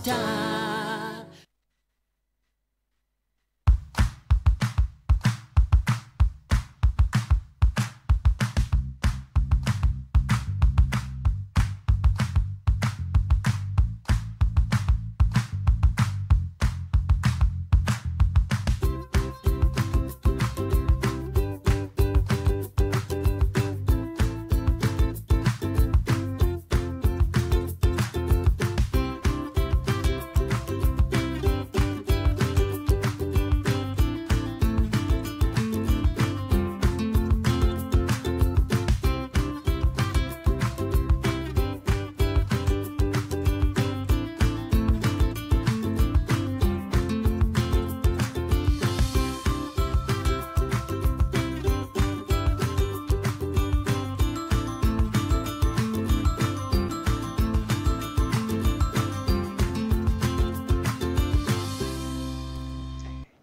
star.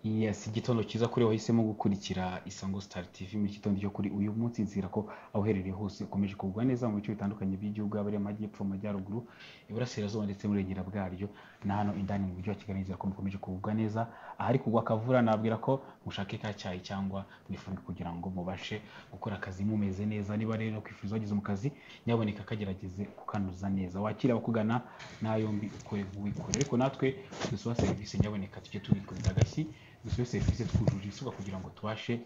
yes igitondo cyiza kuri wahisemo gukurikira isango star tv mu gitondo cyo kuri uyu munsi nzira ko aho uherereye hose ukomeje kugwa neza mu bice bitandukanye by'igihugu yaba ari amajyepfo amajyaruguru iburasirazuba ndetse n'uburengera bwaryo na hano indani mu mujyi wa kigali nzira ko mukomeje kugubwa neza ahari kugwa akavura nabwira ko mushake ka cyayi cyangwa mwifunge kugira ngo mubashe gukora akazi mumeze neza niba rero kwifuza wageze mu kazi nyaboneka kagerageze kukanuza neza wakira abakugana nta yombi ukore wikore ariko natwe dusuba serivisi nyaboneka tujye tubikuriza agashyi dusubize serivisi twujuje isabwa kugira ngo tubashe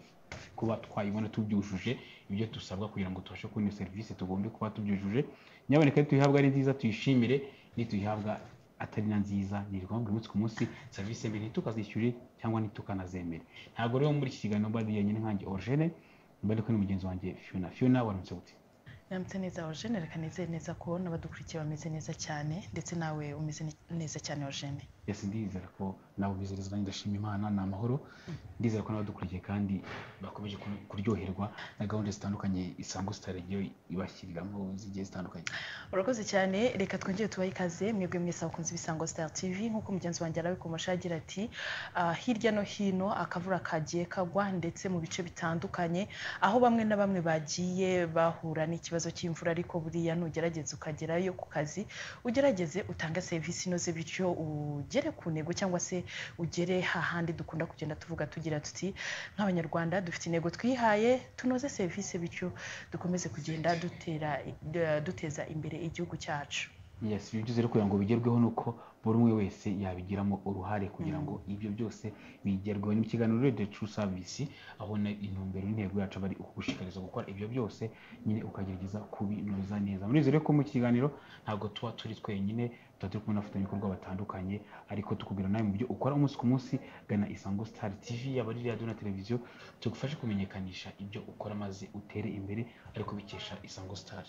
kuba twayibona tubyujuje ibyo dusabwa kugira ngo tubashe kubona iyo serivisi tugombe kuba tubyujuje nyaboneka tuyihabwa ari nziza tuyishimire nituyihabwa atari na nziza ni ngombwa umunsi ku munsi serivisi mbi ntitukazishyure cyangwa ntitukanazemere ntabwo rero muri iki kiganiro mba duhanye n'inkange orogene mba ndi kumwe n'umugenzi wanjye fiona fiona waramutse gute namutse neza orojene reka nizere neza kubona abadukurikiye bameze neza cyane ndetse nawe umeze neza cyane orojene yesi ndizera ko nawe umeze neza nanjye ndashima imana ni amahoro ndizera ko n'abadukurikiye kandi bakomeje kur- kuryoherwa na gahunda zitandukanye isango sitari yo ibashyiriramo zigiye zitandukanye urakoze cyane reka twongere tubahe ikaze mwebwe mwese abakunzi b'isango star tv nk'uko mugenzi wanjye arabikomasha agira ati "Ah, hirya no hino akavura kagiye kagwa ndetse mu bice bitandukanye aho bamwe na bamwe bagiye bahura n'ikibazo cy'imvura ariko buriya nugerageza ukagerayo ku kazi ugerageze utange serivisi inoze bityo ugere ku ntego cyangwa se ugere hahandi dukunda kugenda tuvuga tugira tuti nk'abanyarwanda dufite intego twihaye tunoze serivisi bityo dukomeze kugenda dutera d- duteza imbere igihugu cyacu yesi ibyo byose rero kugira ngo bigerweho ni uko buri umwe wese yabigiramo uruhare kugira ngo ibyo byose bigerweho ni mu kiganiro rero tru savisi aho na intumbero n'intego yacu aba ari ukugushishikariza gukora ibyo byose nyine ukagerageza kubinoza neza muri izo rero ko mu kiganiro ntabwo tuba turi twenyine tuba turi kumwe n'abafatanyabikorwa batandukanye ariko tukubwira nawe mu byo ukora umunsi ku munsi gana isango star tv yaba ari radiyo na televiziyo tugufashe kumenyekanisha ibyo ukora maze utere imbere ariko bikesha isango star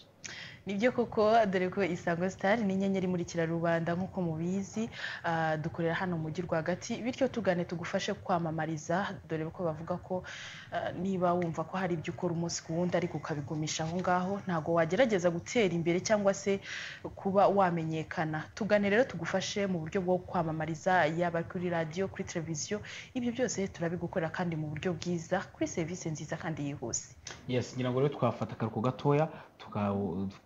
nibyo koko dore ko isango sitari ni inyenyeri imurikira rubanda nk'uko mubizi ah, dukorera hano mu mujyi rwagati bityo tugane tugufashe kwamamariza dore ko bavuga ko ah, niba wumva ko hari ibyo ukora umunsi ku wundi ariko ukabigumisha aho ngaho ntabwo wagerageza gutera imbere cyangwa se kuba wamenyekana tugane rero tugufashe mu buryo bwo kwamamariza yaba kuri radiyo kuri televiziyo ibyo byose turabigukorera kandi mu buryo bwiza kuri serivisi nziza kandi yihuse yes ngira ngo rero twafata akaruhuko gatoya tuka-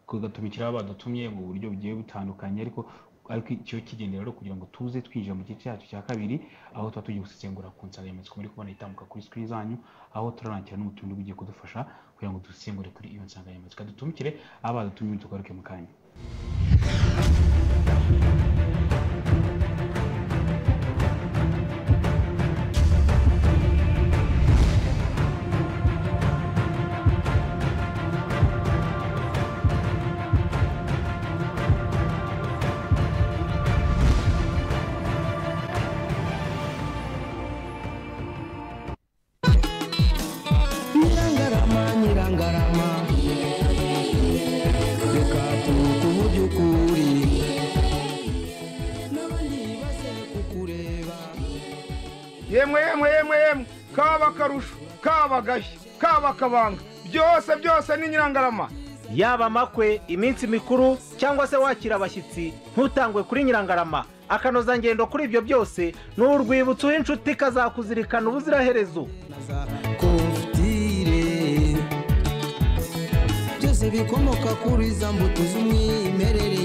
tugatumikira abo badutumye mu buryo bugiye butandukanye ariko ariko icyo kigendera rero kugira ngo tuze twinjira mu gice cyacu cya kabiri aho tuba tugiye gusesengura ku nsanganyamatsiko muri kubona itambuka kuri screen zanyu aho turarangira n'umutuntu ugiye kudufasha kugira ngo dusesengure kuri iyo nsanganyamatsiko dutumikire abo badutumye tugaruke mu kanya nyirangarama nyirangarama reka tuku by'ukuri n'abandi baze kukureba yemwe yemwe yemwe yemwe kaba akarusho kaba agashya kaba akabanga byose byose ni nyirangarama yaba amakwe iminsi mikuru cyangwa se wakira abashyitsi ntutangwe kuri nyirangarama akanozangendo kuri ibyo byose ni urwibutso w'inshuti ikazakuzirikana ubuziraherezo na za korutire byose bikomoka kuri za mbuto z'umwimerere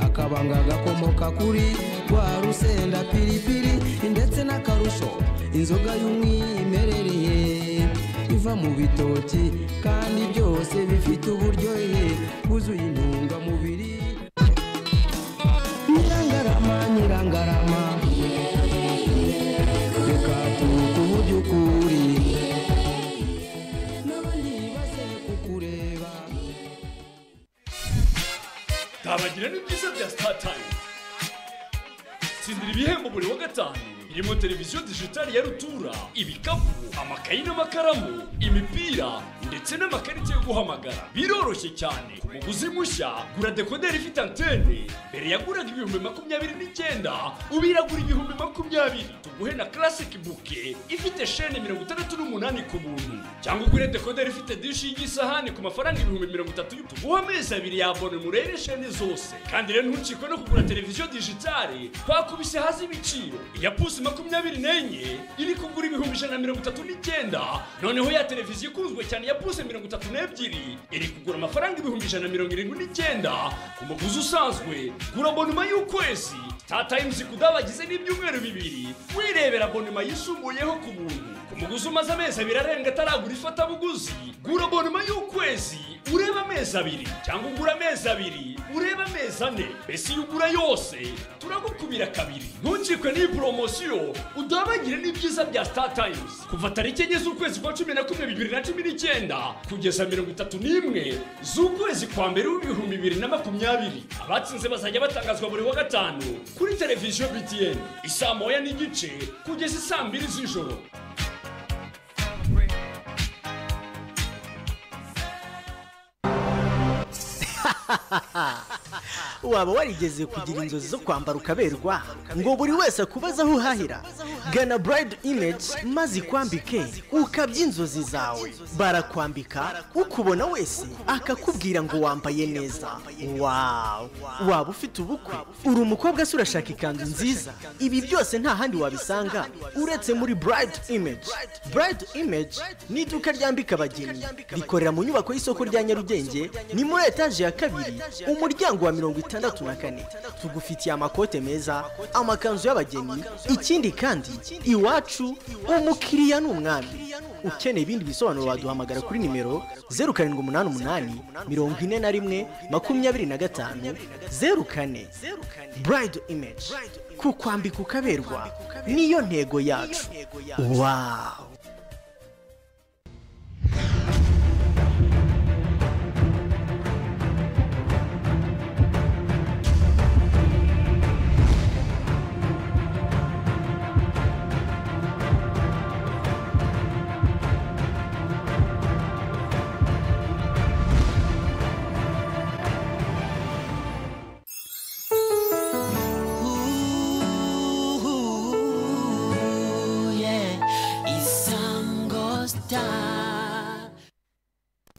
akabanga gakomoka kuri rwa rusenda piripiri ndetse n'akarusho inzoga y'umwimerere iva mu bitoki kandi byose bifite uburyohe bwuzuye intungamubiri nyirangarama nyirangarama reka tuku uburyo ukuri n'abandi baze kukureba kabagira n'ibyiza bya sitatayimu tsindira ibihembo buri wa gatanu birimo televiziyo dijitali ya rutura ibikapu amakayi n'amakaramu imipira ndetse n'amakarita yo guhamagara biroroshye cyane ku muguzi mushya gura dekoderi ifite antene mbere yaguraga ibihumbi makumyabiri n'icyenda ubu iragura ibihumbi makumyabiri tuguhe na classic buke ifite shene mirongo itandatu n'umunani ku buntu cyangwa ugure dekoderi ifite dishi y'igisahani ku mafaranga ibihumbi mirongo itatu y'u- tuguhe amezi abiri yabone murere shene zose kandi rero ntucikwe no kugura televiziyo dijitali twakubise hasi ibiciro iya pusi makumyabiri n'enye iri kugura ibihumbi ijana na mirongo itatu n'icyenda noneho ya televiziyo ikunzwe cyane ya pusi mirongo itatu n'ebyiri iri kugura amafaranga ibihumbi ijana na mirongo irindwi n'icyenda ku muguzi usanzwe gura abonoma y'ukwezi tatayimuzi kudabagize n'ibyumweru bibiri wirebera abonoma yisumbuyeho ku buntu ku muguzi umaze amezi abiri arenga ataragura ifatabuguzi gura abonoma y'ukwezi ureba amezi abiri cyangwa ugura amezi abiri ureba amezi ane mbese iyo ugura yose turagukubira kabiri ntukikwe n'iyi poromosiyo udabagire n'ibyiza bya star times kuva tariki enye z'ukwezi kwa cumi na kumwe bibiri na cumi n'icyenda kugeza mirongo itatu n'imwe z'ukwezi kwa mbere w'ibihumbi bibiri na makumyabiri abatsinze bazajya batangazwa buri wa gatanu kuri televiziyo btn isaa moya n'igice kugeza isaa mbiri z'ijoro waba warigeze kugira inzozi zo kwambara ukaberwa ngo buri wese akubaze aho uhahira gana burayidi imeji maze ikwambike ukabya inzozi zawe barakwambika ukubona wese akakubwira ngo wambaye neza wawu waba ufite ubukwe uri umukobwa se urashaka ikanzu nziza ibi byose nta handi wabisanga uretse muri burayidi imeji burayidi imeji ni iduka ryambika abageni rikorera mu nyubako y'isoko rya nyarugenge ni muri etaje ya kabiri umuryango wa mirongo itandatu na kane tugufitiye amakote meza amakanzu y'abageni ikindi kandi iwacu umukiriya ni umwami ukeneye ibindi bisobanuro waduhamagara kuri nimero zeru karindwi umunani umunani mirongo ine na rimwe makumyabiri na gatanu zeru kane burayidi imeji kukwambika ukaberwa niyo ntego yacu wawu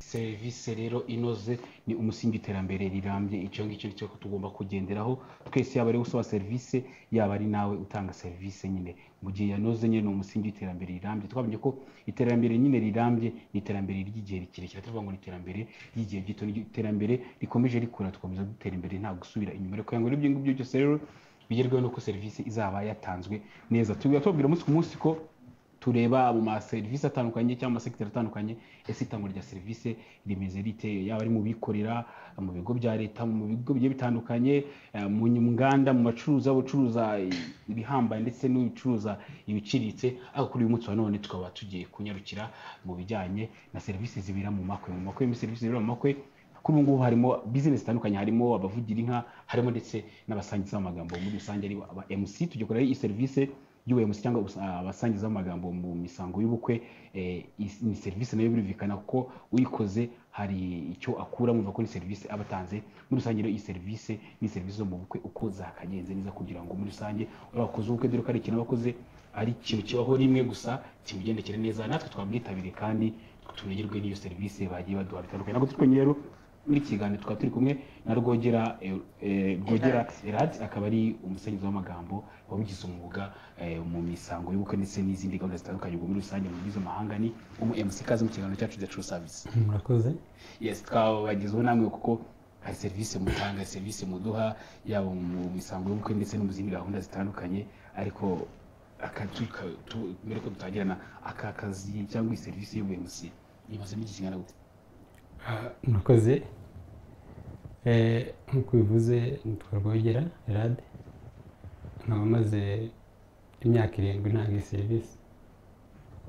serivisi rero inoze ni umusingi w'iterambere rirambye icyo ngicyo cyo tugomba kugenderaho twese yaba ari usaba serivisi yaba ari nawe utanga serivisi nyine mu gihe yanoze nyine ni umusingi w'iterambere rirambye twamenye ko iterambere nyine rirambye ni iterambere ry'igihe kirekire tuvuga ngo ni iterambere ry'igihe gito ni iterambere rikomeje rikura tugakomeza dutera imbere nta gusubira inyuma ariko ngo n'ibyo ngibyo byose rero bigerweho nuko serivisi izaba yatanzwe neza tubwira tubabwira umunsi ku munsi ko tureba mu maserivisi atandukanye cyangwa amasekiteri atandukanye ese itangwa rya serivisi rimeze rite yaba ari mu bikorera mu bigo bya leta mu bigo bigiye bitandukanye eh, mu nganda mu bacuruza bacuruza ibihambaye ndetse n'ubicuruza ibiciriritse ariko kuri uyu munsi wa none tukaba tugiye kunyarukira mu bijyanye na serivisi zibera mu makwe mu makwe muri serivisi zibera mu makwe kuri ubu ngubu harimo bizinesi zitandukanye harimo abavugira inka harimo ndetse n'abasangiza amagambo muri rusange ari aba mc tugiye kureba iyi serivisi y'ubuyobozi cyangwa abasa- abasangiza amagambo mu misango y'ubukwe eh, is- ni serivisi nayo birumvikana ko uyikoze hari icyo akura mwumva ko ni serivisi aba atanze muri rusange rero iyi serivisi ni serivisi zo mu bukwe uko zakagenze neza kugira ngo muri rusange abakoze ubukwe dore ko ari ikintu abakoze ari ikintu kibaho rimwe gusa kimugendekere neza natwe twabwitabire kandi tunogerwe n'iyo serivisi bagiye baduha bitandukanye ntabwo turi twenyine rero muri iki kiganiro tukaba turi kumwe na rwogera eh, eh, rwogera eradi akaba ari umusangiza w'amagambo wabigize umwuga eh, mu misango y'ubukwe ndetse n'izindi gahunda zitandukanye ubwo muri rusange mu bizo mahanga ni umu mc kazi mu kiganiro cyacu the true service murakoze yes twabagezeho namwe kuko hari serivisi mutanga serivisi muduha yaba mu misango y'ubukwe ndetse no mu zindi gahunda zitandukanye ariko akazu ka- tu- mbere ko dutangirana aka kazi cyangwa iyi serivisi y'ubuyobozi yimazemo igihe kingana gute Ah, murakoze Eh, nk'uko ubivuze nitwa rwogera erade nkaba maze imyaka irindwi ntanga iyi serivisi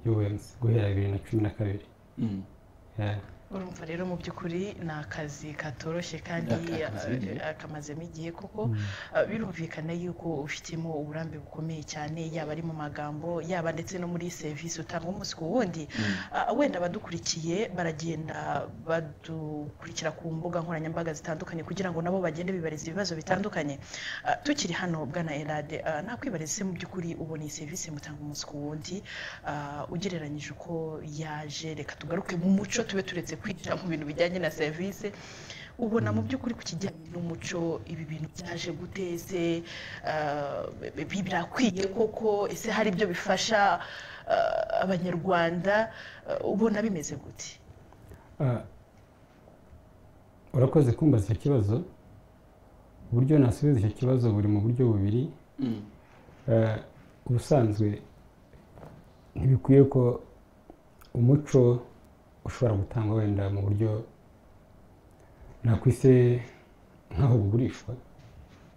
y'ubuyobozi guhera bibiri na cumi na kabiri Mm. Yeah. urumva rero mu by'ukuri ni akazi katoroshye kandi Aka- kamazemo igihe. eh, kamazemo igihe kuko eh, birumvikana yuko ufitemo uburambe bukomeye cyane yaba ari mu magambo yaba ndetse no muri serivisi utanga umunsi ku wundi Ah, wenda abadukurikiye baragenda badukurikira ku mbuga nkoranyambaga zitandukanye kugira ngo nabo bagende bibariza ibibazo bitandukanye Ah, tukiri hano bwana erade ah, nakwibariza se mu by'ukuri ubona iyi serivisi mutanga umunsi ku wundi ah, ugereranyije uko yaje reka tugaruke mu muco tube turetse kwinjira mu bintu bijyanye na serivisi ubona mu by'ukuri ku kijyanye n'umuco ibi bintu byaje guteze birakwiye koko ese hari ibyo bifasha ah, abanyarwanda ah, ubona bimeze gute Ah, urakoze kumbaza icyo kibazo uburyo nasubiza icyo kibazo buri mu buryo bubiri Mm. Eh, ubusanzwe ntibikwiye ko umuco ushobora gutangwa wenda mu buryo nakwise nk'aho bugurishwa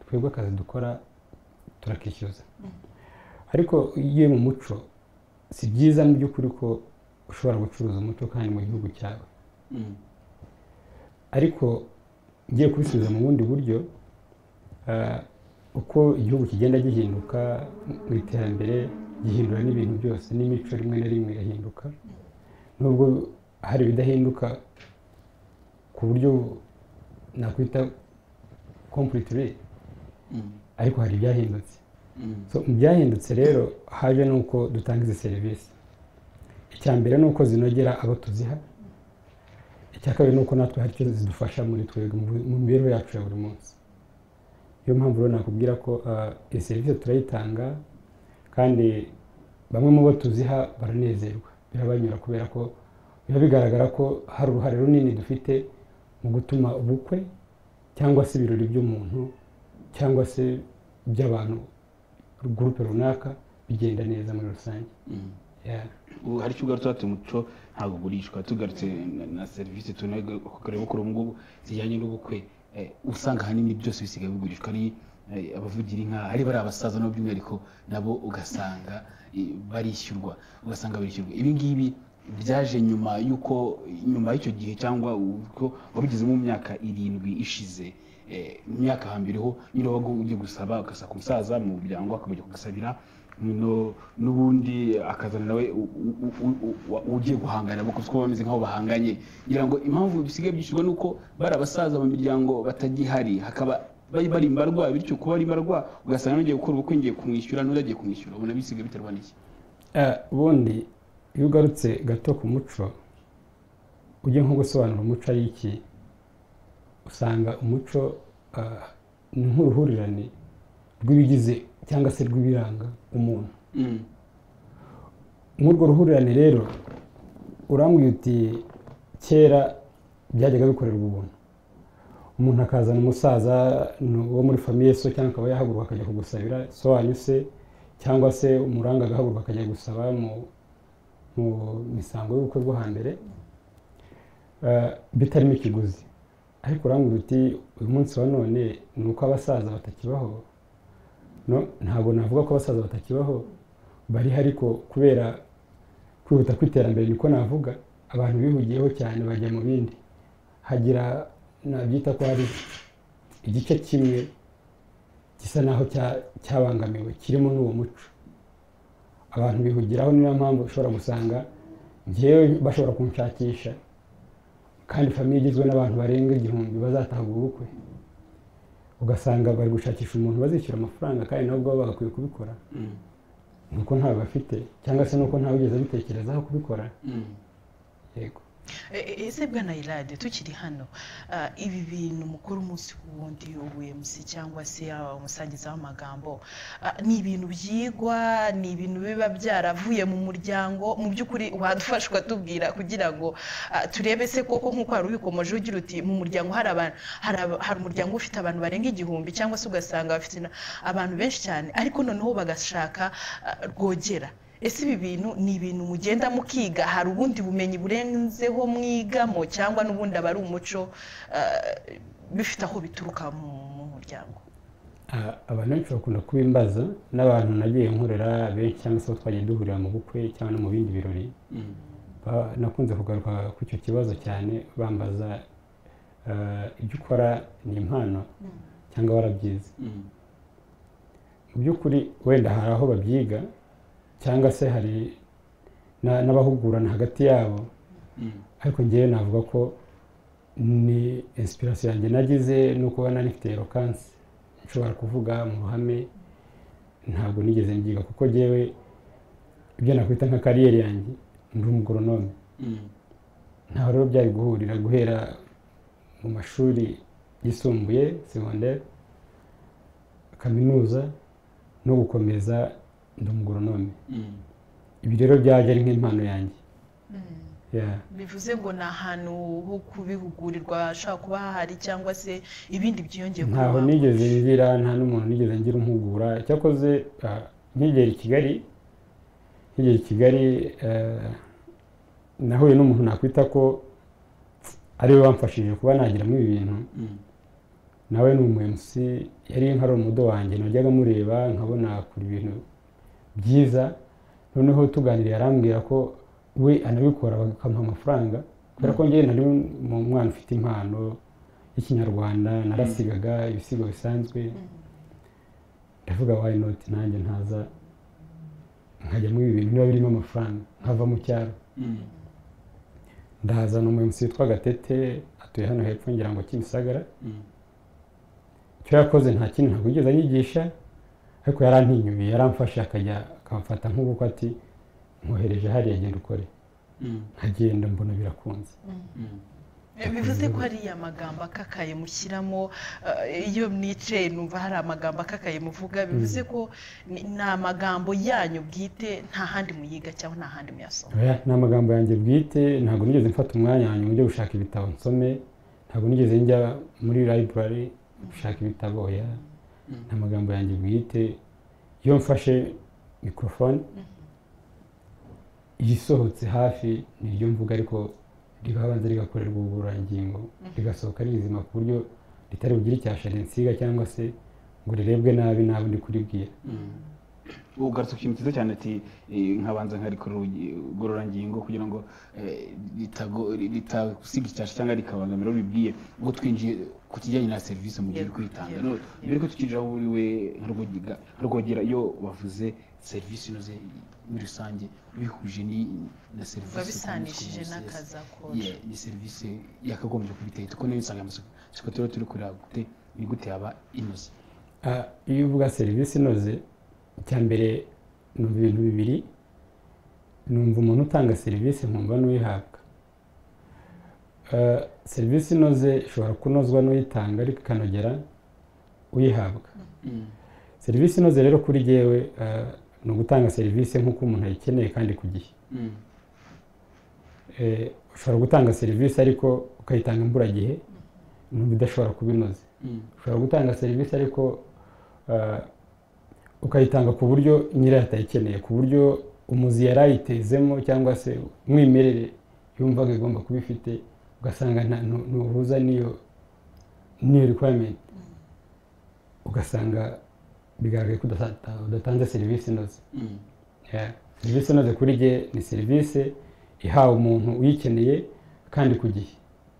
twebwe akazi dukora turakishyuza ariko iyo uri mu muco si byiza mu by'ukuri ko ushobora gucuruza umuco kandi mu gihugu cyawe Mm. ariko ngiye kubisubiza mu bundi buryo ah, uko igihugu kigenda gihinduka mu iterambere gihindura n'ibintu byose n'imico rimwe na rimwe irahinduka nubwo hari ibidahinduka ku buryo nakwita kompuritire Mm. ariko hari ibyahindutse Mm. So, mu byahindutse rero haje nuko dutanga izi serivisi icya mbere ni uko zinogera abo tuziha icya kabiri ni uko natwe hari icyo zidufasha muri twebwe mu bu- mu mibereho yacu ya buri munsi niyo mpamvu rero nakubwira ko ah, iyi serivisi turayitanga kandi bamwe mu bo tuziha baranezerwa birabanyura kubera ko biba bigaragara ko hari uruhare runini dufite mu gutuma ubukwe cyangwa se ibirori by'umuntu cyangwa se by'abantu gurupe runaka bigenda neza muri rusange Mm. Yeah. ubu hari icyo ugarutse ati umuco ntabwo ugurishwa tugarutse na- na serivisi tunakorera kuri ubu ngubu zijyanye n'ubukwe eh, usanga ahanini byose bisigaye bigurishwa ari eh, abavugira inka ari bari abasaza nabo by'umwihariko nabo ugasanga eh, barishyurwa ugasanga barishyurwa ibi ngibi byaje nyuma y'uko nyuma y'icyo gihe cyangwa uko wabigezemo mu myaka irindwi ishize eh, mu myaka hambere ho nyine wabaga ugiye gusaba ugasaba ku musaza mu muryango akabajya kugasabira no- n'ubundi akazana nawe u- u- u- u- u- ugiye guhangana kuko kuko bameze nk'aho bahanganye ngira ngo impamvu bisigaye byishyurwa ni uko bari abasaza mu miryango batagihari hakaba bari bari imbarwa bityo kuba ari imbarwa ugasanga ngiye gukora ubukwe ngiye kumwishyura n'undi agiye kumwishyura ubona bisigaye biterwa n'iki Eh, ubundi iyo ugarutse gato ku muco ujye nko gusobanura umuco ari iki usanga umuco ah, ni nk'uruhurirane rw'ibigize cyangwa se rw'ibiranga umuntu Mm, nk'urwo ruhurirane rero urambwira uti kera byajyaga bikorerwa ubuntu umuntu akazana umusaza ni- wo muri famiye so cyangwa akaba yahaguruka akajya kugusabira so wanyu se cyangwa se umuranga agahaguruka akajya gusaba mu mu misango y'ubukwe bwo hambere eh, bitarimo ikiguzi ariko urambwira uti uyu munsi wa none ni uko abasaza batakibaho no ntabwo navuga ko abasaza batakibaho bari ariko kubera kwihuta kw'iterambere niko navuga abantu bihugiyeho cyane bajya mu bindi hagira nabyita ko hari igice kimwe gisa naho cya- cyabangamiwe kirimo n'uwo muco abantu bihugiraho niyo mpamvu ushobora gusanga ngewe bashobora kunshakisha kandi famiye igizwe n'abantu barenga igihumbi bazataha ubwo bukwe ugasanga bari gushakisha umuntu bazishyura amafaranga kandi nabo ubwabo bagakwiye kubikora mm, nuko ntawe bafite cyangwa se nuko ntawe ugeze abitekerezaho kubikora mm. yego E- e- ese bwana irade tukiri hano ah, ibi bintu mukora umunsi ku wundi ubuyemsi cyangwa se ah, umusangiza w'amagambo ah, ni ibintu byigwa ni ibintu biba byaravuye mu muryango mu by'ukuri wadufashwa tubwira kugira ngo ah, turebe se koko nk'uko hari ubikomoje ugira uti mu muryango hari abantu hari aba- hari umuryango ufite abantu barenga igihumbi cyangwa se ugasanga bafite na- abantu benshi cyane ariko noneho bagashaka ah, rwogera ese ibi bintu ni ibintu mugenda mukiga hari ubundi bumenyi burenzeho mwigamo cyangwa n'ubundi aba ari umuco ah, bifite aho bituruka mu mu muryango Ah, abantu benshi bakunda kubimbaza n'abantu nagiye nkorera benshi cyangwa se abo twagiye duhurira mu bukwe cyangwa no mu bindi birori Ba- nakunze kugaruka kuri icyo kibazo cyane bambaza ah, ibyo ukora ni impano cyangwa warabyize Mm. mu by'ukuri wenda hari aho babyiga cyangwa se hari na- n'abahugurana hagati yabo Mm. ariko ngewe navuga ko ni inspiration yanjye nagize no kuba nari mfite eloquence nshobora kuvuga mu ruhame ntabwo nigeze mbyiga kuko ngewe ibyo nakwita nka kariyeri yanjye ndi umugoronome Mm. ntaho rero byari guhurira guhera mu mashuri yisumbuye segonderi kaminuza no gukomeza ndi umugoronome Mm. ibi rero byajya ari nk'impano yanjye Yeah. bivuze ngo ni ahantu ho kubihugurirwa hashobora kuba hahari cyangwa se ibindi byiyongeye ntaho kubaho. nigeze ngira nta n'umuntu nigeze ngira umhugura cyakoze ah, nkigera i kigali nkigera i kigali eh, nahuye n'umuntu nakwita ko ariwe wamfashije kuba nagiramo ibi bintu Mm. nawe ni umu MC yari nka ari umudo wanjye najyaga mureba nkabona akora ibintu byiza noneho tuganiriye arambwira ko we anabikora bakamuha amafaranga kubera ko njyewe nari mu mwana ufite impano y'ikinyarwanda narasigaga ibisigo bisanzwe ndavuga why not nanjye ntaza nkajya muri ibi bintu biba birimo amafaranga nkava mu cyaro Mm. ndahazana umu MC witwa Gatete atuye hano hepfo ngira ngo Kimisagara Mm. icyo yakoze nta kindi ntabwo yigeze anyigisha ariko yarantinyuye yaramfashe akajya akamfata nk'ubukwe ati nkohereje hariya genda ukore Mm. nkagenda mbona birakunze Mm. bivuze ko hari amagambo akakaye mushyiramo eh, iyo mwicaye numva hari amagambo akakaye muvuga bivuze ko ni- ni amagambo yanyu bwite nta handi muyiga cyangwa nta handi muyasoma Oya, ni amagambo yanjye bwite ntabwo nigeze mfata umwanya wanjye ngo njye gushaka ibitabo nsome ntabwo nigeze njya muri library gushaka ibitabo oya ni amagambo yanjye bwite iyo mfashe mikorofone iyisohotse hafi ni iryo mvuga ariko ribanza rigakorerwa uburangingo rigasohoka ari rizima ku buryo ritari bugire icyashara insiga cyangwa se ngo rirebwe nabi n'abo ndi kuribwira ugarutse ku kintu cyiza cyane ati eh, nkabanza nkarikora urugi- igororangingo kugira ngo eh, ritago- ritasibye icyasha cyangwa rikabangamira uwo bibwiye ubwo twinjiye ku kijyanye na serivisi mu gihe uri kuyitanga Yego, No, yego. mbere ko tukinjira aho uri we nka Rwogiga- nka rwogera iyo bavuze serivisi inoze muri rusange bihuje ni- na serivisi biba ukunze bisanishije kuvuza. n'akazi akora Yeah, ni serivisi yakagombye kubiteye kuko niyo nsanganyamatsiko siko turaba turi kureba gute ni gute yaba inoze Ah, iyo uvuga serivisi inoze icya mbere ni ibintu bibiri numva umuntu utanga serivisi nkumva n'uyihabwa Ah, serivisi inoze ishobora kunozwa n'uyitanga ariko ikanogera uyihabwa Mm. serivisi inoze rero kuri jyewe ah, ni ugutanga serivisi nk'uko umuntu ayikeneye kandi ku gihe Mm. Eh, ushobora gutanga serivisi ariko ukayitanga imburagihe numva idashobora kuba inoze Mm. ushobora gutanga serivisi ariko ah, ukayitanga ku buryo nyirayo atayikeneye ku buryo umuzi yari ayitezemo cyangwa se umwimerere yumvaga igomba kuba ifite ugasanga nta ntu- ntuhuza n'iyo n'iyo requirement ugasanga bigaragaye ko udata- udatanze serivisi inoze Mm. Yeah. serivisi inoze kuri jye ni serivisi ihawe umuntu uyikeneye kandi ku gihe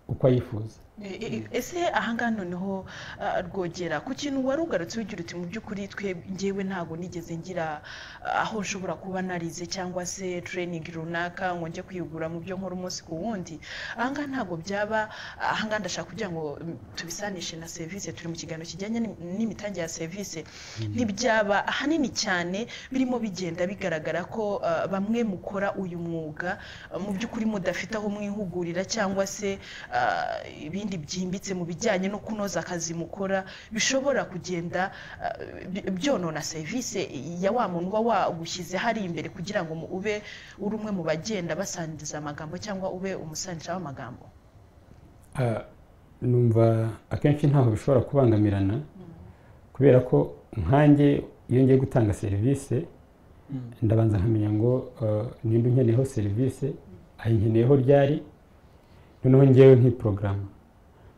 uko ayifuza E- e- ese ahangaha noneho ah, rwogera ku kintu wari ugarutse ugira uti mu by'ukuri twe ngewe ntabwo nigeze ngira ah, aho nshobora kuba narize cyangwa se training runaka ngo njye kwihugura mu byo nkora umunsi ku wundi ahangaha ntabwo byaba ahangaha ndashaka kugira ngo mm, tubisanishe na serivisi turi mu kiganiro kijyanye n'im- n'imitangire ya serivisi ntibyaba ahanini cyane birimo bigenda bigaragara ko ah, bamwe mukora uyu mwuga ah, mu by'ukuri mudafite aho mwihugurira cyangwa se ah, ibindi byimbitse mu bijyanye no kunoza akazi mukora bishobora kugenda ah, bi- byonona serivisi ya wa muntu uba wagushyize hari imbere kugira ngo mu- ube uri umwe mu bagenda basangiza amagambo cyangwa ube umusangisha w'amagambo Ah, numva akenshi ntaho bishobora kubangamirana kubera ko nkanjye iyo ngiye gutanga serivisi ndabanza nkamenya ngo ah, nimba unkeneyeho serivisi ayinkeneyeho ryari noneho ngewe nk'iporogaramu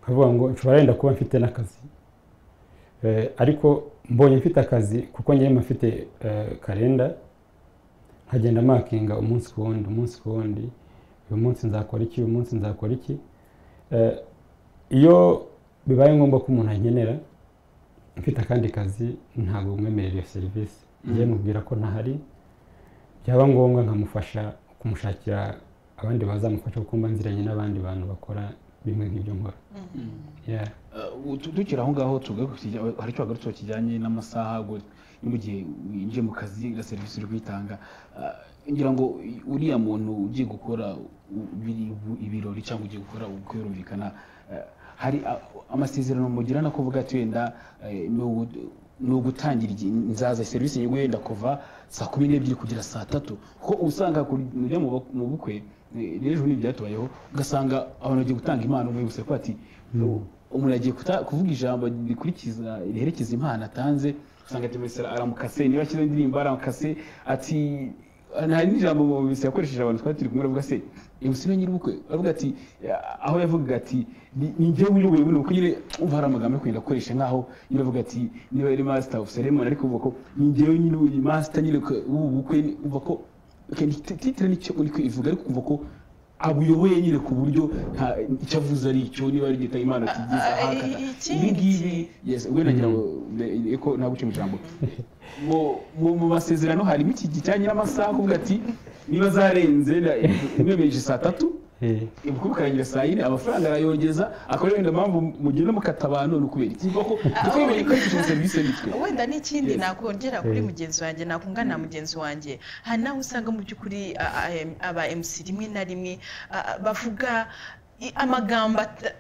nkavuga ngo nshobora wenda kuba mfite n'akazi Eh, ariko mbonye mfite akazi kuko ngewe mba mfite eh, kalenda nkagenda makinga umunsi ku wundi umunsi ku wundi uyu munsi nzakora iki uyu munsi nzakora iki Eh, iyo bibaye ngombwa ko umuntu ankenera mfite akandi kazi ntabwo mwemerera iyo serivisi ngewe mubwira ko ntahari byaba ngombwa nkamufasha kumushakira abandi bazamufasha kuko mba nziranye n'abandi bantu bakora bimwe nk'ibyo nkora Yeah. Uh, tu- tukiri aho ngaho tugaruke ku kijya- hari icyo wagarutseho kijyanye n'amasaha ngo ni mu gihe winjiye mu kazi na serivisi uri kwitanga Uh, ngira ngo i- uriya muntu ugiye gukora u- biri- bu- ibirori cyangwa ugiye gukora ubukwe birumvikana uh, hari a- amasezerano mugirana ko uvuga ati wenda eh, ni ugu- ni ugutangira igihe nzaza serivisi yego wenda kuva saa kumi n'ebyiri kugera saa tatu kuko usanga kujya mu bak- mu bukwe eh, n'ejo ni byatubayeho ugasanga abantu bagiye gutanga impano bibutse ko ati umuntu agiye kuta- kuvuga ijambo rikurikiza riherekeza impano atanze usanga ati mbese aramukase niba ashyize indirimbo aramukase ati nta n'ijambo mbese yakoresheje abantu twari turi kumwe aravuga se ibuse niyo nyir'ubukwe aravuga ati eh, aho yavugaga ati ni ni njyewe uyoboye buno kuko nyine umva hari amagambo yo kugenda akoresha nk'aho nyine avuga ati niba yari master of ceremony ariko uvuga ko ni njyewe nyine uyu master nyine ku- w'ubu bukwe uvuga ko okay, ni- titire nicyo uri kwivuga ariko uvuga ko abuyoboye nyine ku buryo nta- icyo avuze ari icyo niba ari igitabo imana kigize Ah, ah, ahakata i- ibi ikindi- ngibi yes wenda ngira ngo be- ko nta guca mu ijambo Mu- mu- mu masezerano harimo iki kijyanye n'amasaha kuvuga ati niba zarenze na- mwemereje saa tatu Eh. ubukwe bukarangira saa yine amafaranga arayogeza akaba ariyo wenda mpamvu mugenda mukata abantu ni ukubera iki kuko kuko bibonye ko ari serivisi y'umutwe wenda n'ikindi Yes. nakongera kuri Mm. mugenzi wanjye nakunganira mugenzi wanjye hari n'aho usanga mu by'ukuri a- a- em- aba mc rimwe na rimwe a- a- bavuga i- amagambo ata-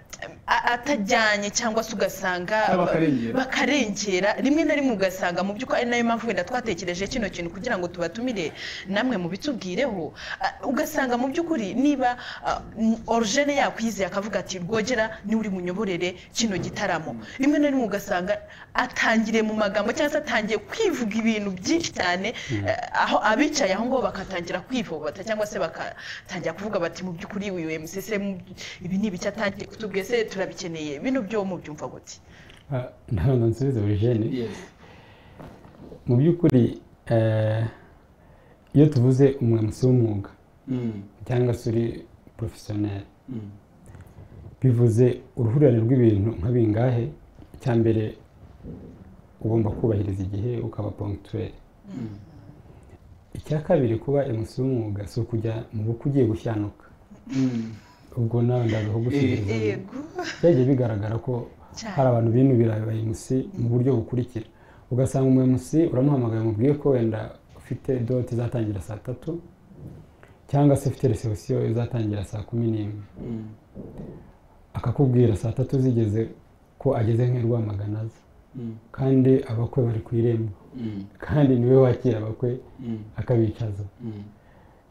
a- atajyanye cyangwa se ugasanga Ah, bakarengera. bakarengera rimwe na rimwe ugasanga mu by'ukuri ari nayo mpamvu wenda twatekereje kino kintu kugira ngo tubatumire namwe mubitubwireho Ah, ugasanga mu by'ukuri niba ah, n- origene yakwizeye akavuga ati rwogera niwe uri munyoborere kino gitaramo rimwe na rimwe ugasanga atangiriye mu magambo cyangwa se atangiye kwivuga ibintu byinshi cyane eh, aho abicaye aho ngaho bakatangira kwivobata cyangwa se bakatangira kuvuga bati mu by'ukuri uyu mcc ibi ni ibice atangiye kutubwiye se turabikeneye bino byo mubyumva gute Ah, ntabwo nsubiza origene Yes. mu by'ukuri eh, iyo tuvuze umwemutsi w'umwuga Mm, cyangwa se uri porofesiyoneri mm, bivuze uruhurirane rw'ibintu nka bingahe icya mbere ugomba kubahiriza igihe ukaba pongiturere mm. icya kabiri kuba emusi w'umwuga si ukujya mu bukwe ugiye gushyanuka Mm. ubwo nawe ndaza kugusubiza yego byagiye bigaragara ko cyane hari abantu binubira abayimusi mu buryo bukurikira ugasanga umuyimusi uramuhamagaye mubwiye ko wenda ufite doti izatangira saa tatu cyangwa se ufite resebusiyo izatangira saa kumi n'imwe akakubwira saa tatu zigeze ko ageze nk'i Rwamagana aza kandi abakwe bari ku irembo kandi niwe wakira abakwe akabicaza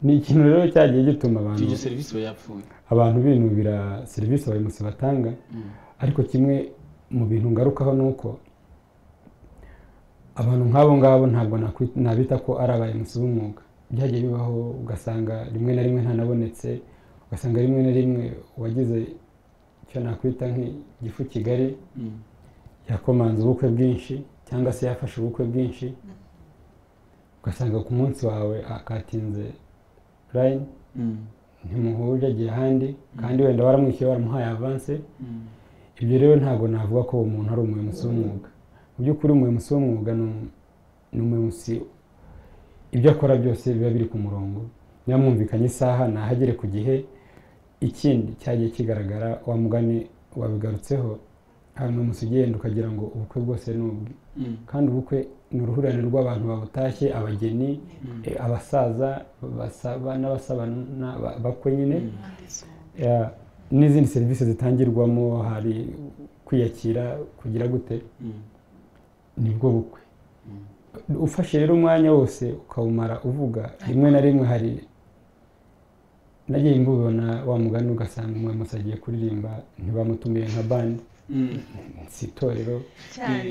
ni ikintu rero cyagiye gituma abantu ibyo serivisi iba yapfuye abantu binubira serivisi abayobozi batanga ariko kimwe mu bintu ngarukaho ni uko abantu nk'abo ngabo ntabwo nakwi- nabita ko ari abayobozi b'umwuga byagiye bibaho ugasanga rimwe na rimwe ntanabonetse ugasanga rimwe na rimwe uwagize icyo nakwita nk'igifu kigali Mm. yakomanze ubukwe bwinshi cyangwa se yafashe ubukwe bwinshi ugasanga ku munsi wawe akatinze layini Mm. ntimuhuje agiye ahandi kandi wenda waramwishyuye waramuhaye avanse ibyo rero ntabwo navuga ko uwo muntu ari umuyobozi w'umwuga mu by'ukuri umuyobozi w'umwuga ni umu- ni umuyobozi ibyo akora byose biba biri ku murongo niba mwumvikanye isaha ntahagere ku gihe ikindi cyagiye kigaragara wa mugani wabigarutseho ahantu umunsi ugenda ukagira ngo ubukwe bwose ni ubwe kandi ubukwe ni uruhurirane rw'abantu babutashye abageni eh, abasaza basaba n'abasabana ba- bakwe nyine Ya, n'izindi serivisi zitangirwamo hari kwiyakira kugira gute nibwo bukwe ufashe rero umwanya wose ukawumara uvuga rimwe na rimwe hari nagiye mbubona wa mugani ugasanga umuyobozi agiye kuririmba ntibamutumiye nka bandi si itorero cyane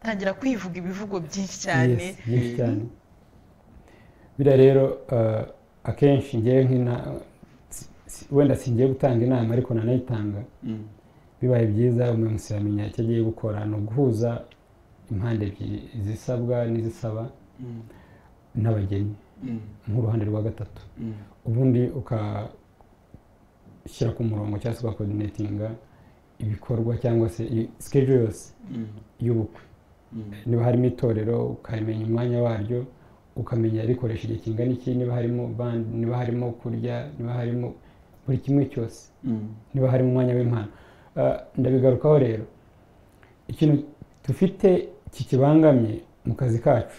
tangira kwivuga ibivugo byinshi cyane Yes, byinshi cyane biriya rero eh, akenshi ngewe nk'ina si- si- wenda singiye gutanga inama ariko nanayitanga bibaye byiza umuyobozi yamenya icyo agiye gukora ni uguhuza impande ebyiri izisabwa n'izisaba n'abageni nk'uruhande rwa gatatu ubundi ukashyira ku murongo cyangwa se ugakoordinatinga ibikorwa cyangwa se sikejo yose y'ubukwe niba harimo itorero ukamenya umwanya waryo ukamenya rikoresha igihe kingana iki niba harimo band niba harimo kurya niba harimo buri kimwe cyose niba harimo umwanya w'impano Ah, ndabigarukaho rero ikintu dufite kikibangamye mu kazi kacu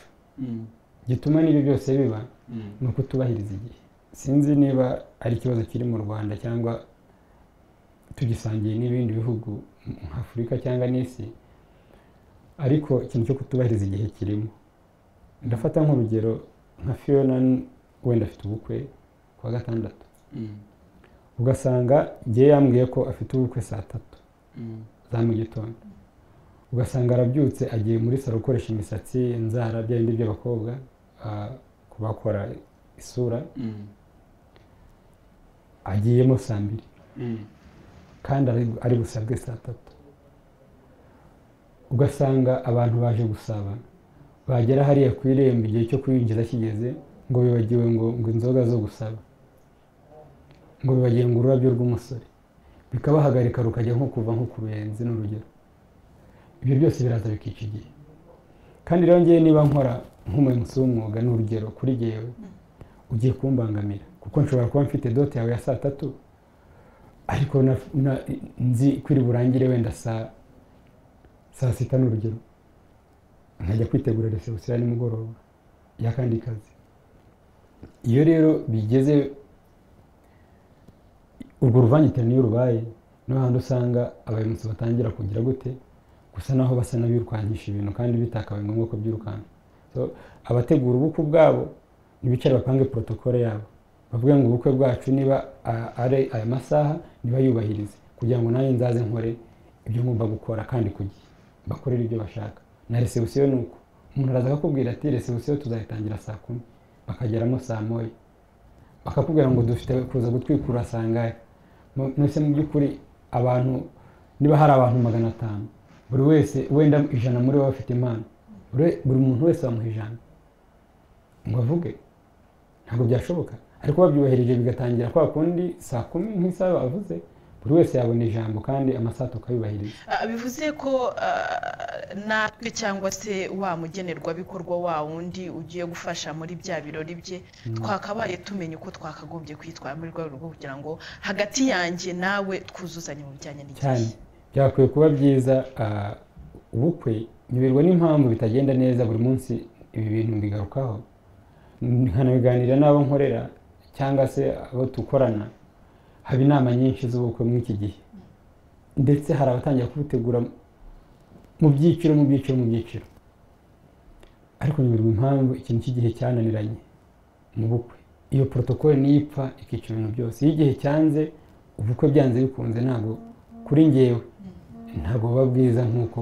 gituma n'ibyo byose biba ni ukutubahiriza igihe sinzi niba ari ikibazo kiri mu rwanda cyangwa tugisangiye n'ibindi bihugu nka afurika cyangwa n'isi ariko ikintu cyo kutubahiriza igihe kirimo ndafata nk'urugero nka fiona wenda afite ubukwe ku wa gatandatu ugasanga njye yambwiye ko afite ubukwe saa tatu za mu gitondo ugasanga arabyutse agiye muri salo gukoresha imisatsi inzara bya bindi by'abakobwa ah, kubakora isura agiyemo saa mbiri kandi ari- ari busabwe saa tatu ugasanga abantu baje gusaba bagera hariya ku irembo igihe cyo kwinjiza kigeze ngo bibagiwe ngo ngo inzoga zo gusaba ngo bibagiwe ngo ururabyo rw'umusore bikabahagarika rukajya nko kuva nko ku benzi n'urugero ibyo byose biraza bikica igihe kandi rero ngewe niba nkora nk'umuyobozi w'umwuga ni urugero kuri jyewe ugiye kumbangamira kuko nshobora kuba mfite dote yawe ya saa tatu ariko na- na- nzi ko iri burangire wenda saa saa sita ni urugero nkajya kwitegura resebusiyo ya nimugoroba y'akandi kazi iyo rero bigeze urwo ruvangitirane iyo rubaye niho hantu usanga abayobozi batangira kugira gute gusa naho basa n'abirukankisha ibintu kandi bitakabaye ngombwa ko byirukanka So, abategura ubukwe bwabo ntibicare bapange porotokole yabo bavuge ngo ubukwe bwacu niba a- ari aya masaha nibayubahirize kugira ngo nanjye nzaze nkore ibyo ngomba gukora kandi ku gihe bakorere ibyo bashaka na resebusiyo ni uko umuntu araza akakubwira ati resebusiyo tuzayitangira saa kumi bakageramo saa moya bakakubwira ngo dufite kuza gutwikurura sangahe Mu- mbese mu by'ukuri abantu niba hari abantu magana atanu buri wese wenda ijana muri bo bafite impano buri we- buri muntu wese bamuha ijana ngo avuge ntabwo byashoboka ariko babyubahirije bigatangira kwa kundi saa kumi nk'isaha bavuze buri wese yabona ijambo kandi amasaha tukayubahiriza Ah, bivuze ko ah, natwe cyangwa se wa mugenerwabikorwa wa wundi ugiye gufasha muri bya birori bye twakabaye tumenya uko twakagombye kwitwara muri rwego rwo kugira ngo hagati yanjye nawe twuzuzanye mu bijyanye cyane n'igihe byakwiye kuba byiza ah, ubukwe nyoberwa n'impamvu bitagenda neza buri munsi ibi bintu mbigarukaho nkanabiganira n'abo nkorera cyangwa se abo dukorana haba inama nyinshi z'ubukwe muri iki gihe ndetse hari abatangira kubutegura mu byiciro mu byiciro mu byiciro ariko nyoberwa impamvu ikintu cy'igihe cyananiranye mu bukwe iyo porotokole niyipfa ikica ibintu byose iyo igihe cyanze ubukwe byanze bikunze ntabwo kuri ngewe ntabwo buba bwiza nk'uko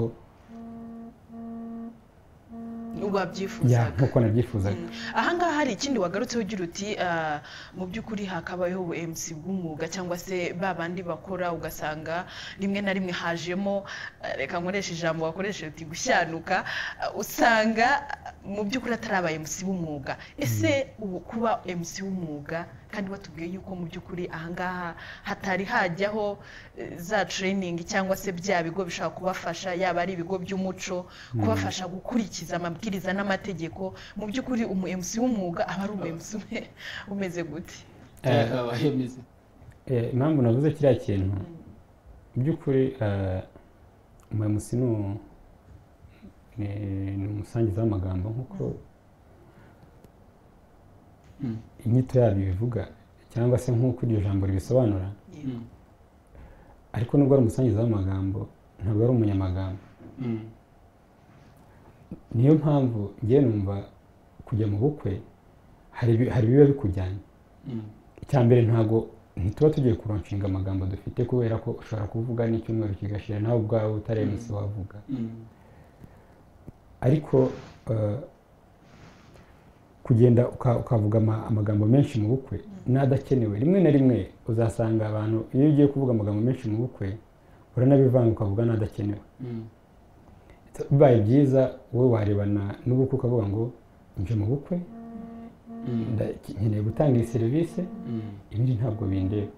wabyifuzaga ya, nk'uko nabyifuzaga ahangaha hari ikindi wagarutseho ugira uti ah, mu by'ukuri hakabayeho ubuMC bw'umwuga cyangwa se ba bandi bakora ugasanga rimwe na rimwe hajemo ah, reka nkoreshe ijambo wakoresheje uti gushyanuka ah, usanga ah, mu by'ukuri atari aba MC b'umwuga ese ubu kuba MC w'umwuga kandi watubwiye yuko mu by'ukuri ahangaha hatari hajyaho eh, za training cyangwa se bya bigo bishobora kubafasha yaba ari ibigo by'umuco kubafasha gukurikiza amabwiriza n'amategeko mu by'ukuri umu MC w'umwuga aba ari umu MC ume- umeze gute Eh, abahemeze Eh, impamvu navuze kiriya kintu mu by'ukuri eh, umuyobozi ni u- ni- ni umusangiza w'amagambo nk'uko inyito yabyo bivuga cyangwa se nk'uko iryo jambo ribisobanura Yego. ariko nubwo ari umusangiza w'amagambo ntabwo ari umunyamagambo niyo mpamvu ngewe numva kujya mu bukwe hari ibi- hari ibiba bikujyanye icya mbere ntabwo ntituba tugiye kuronshinga amagambo dufite kubera ko ushobora kuvuga n'icyumweru kigashira nawe ubwawe utari MC wavuga ariko eh, kugenda uka- ukavuga ama- amagambo menshi mu bukwe n'adakenewe rimwe na rimwe uzasanga abantu iyo ugiye kuvuga amagambo menshi mu bukwe uranabivanga ukavuga n'adakenewe bibaye byiza wowe warebana n'ubukwe ukavuga ngo nje mu bukwe nda- nkeneye gutanga iyi serivisi ibindi ntabwo bindeba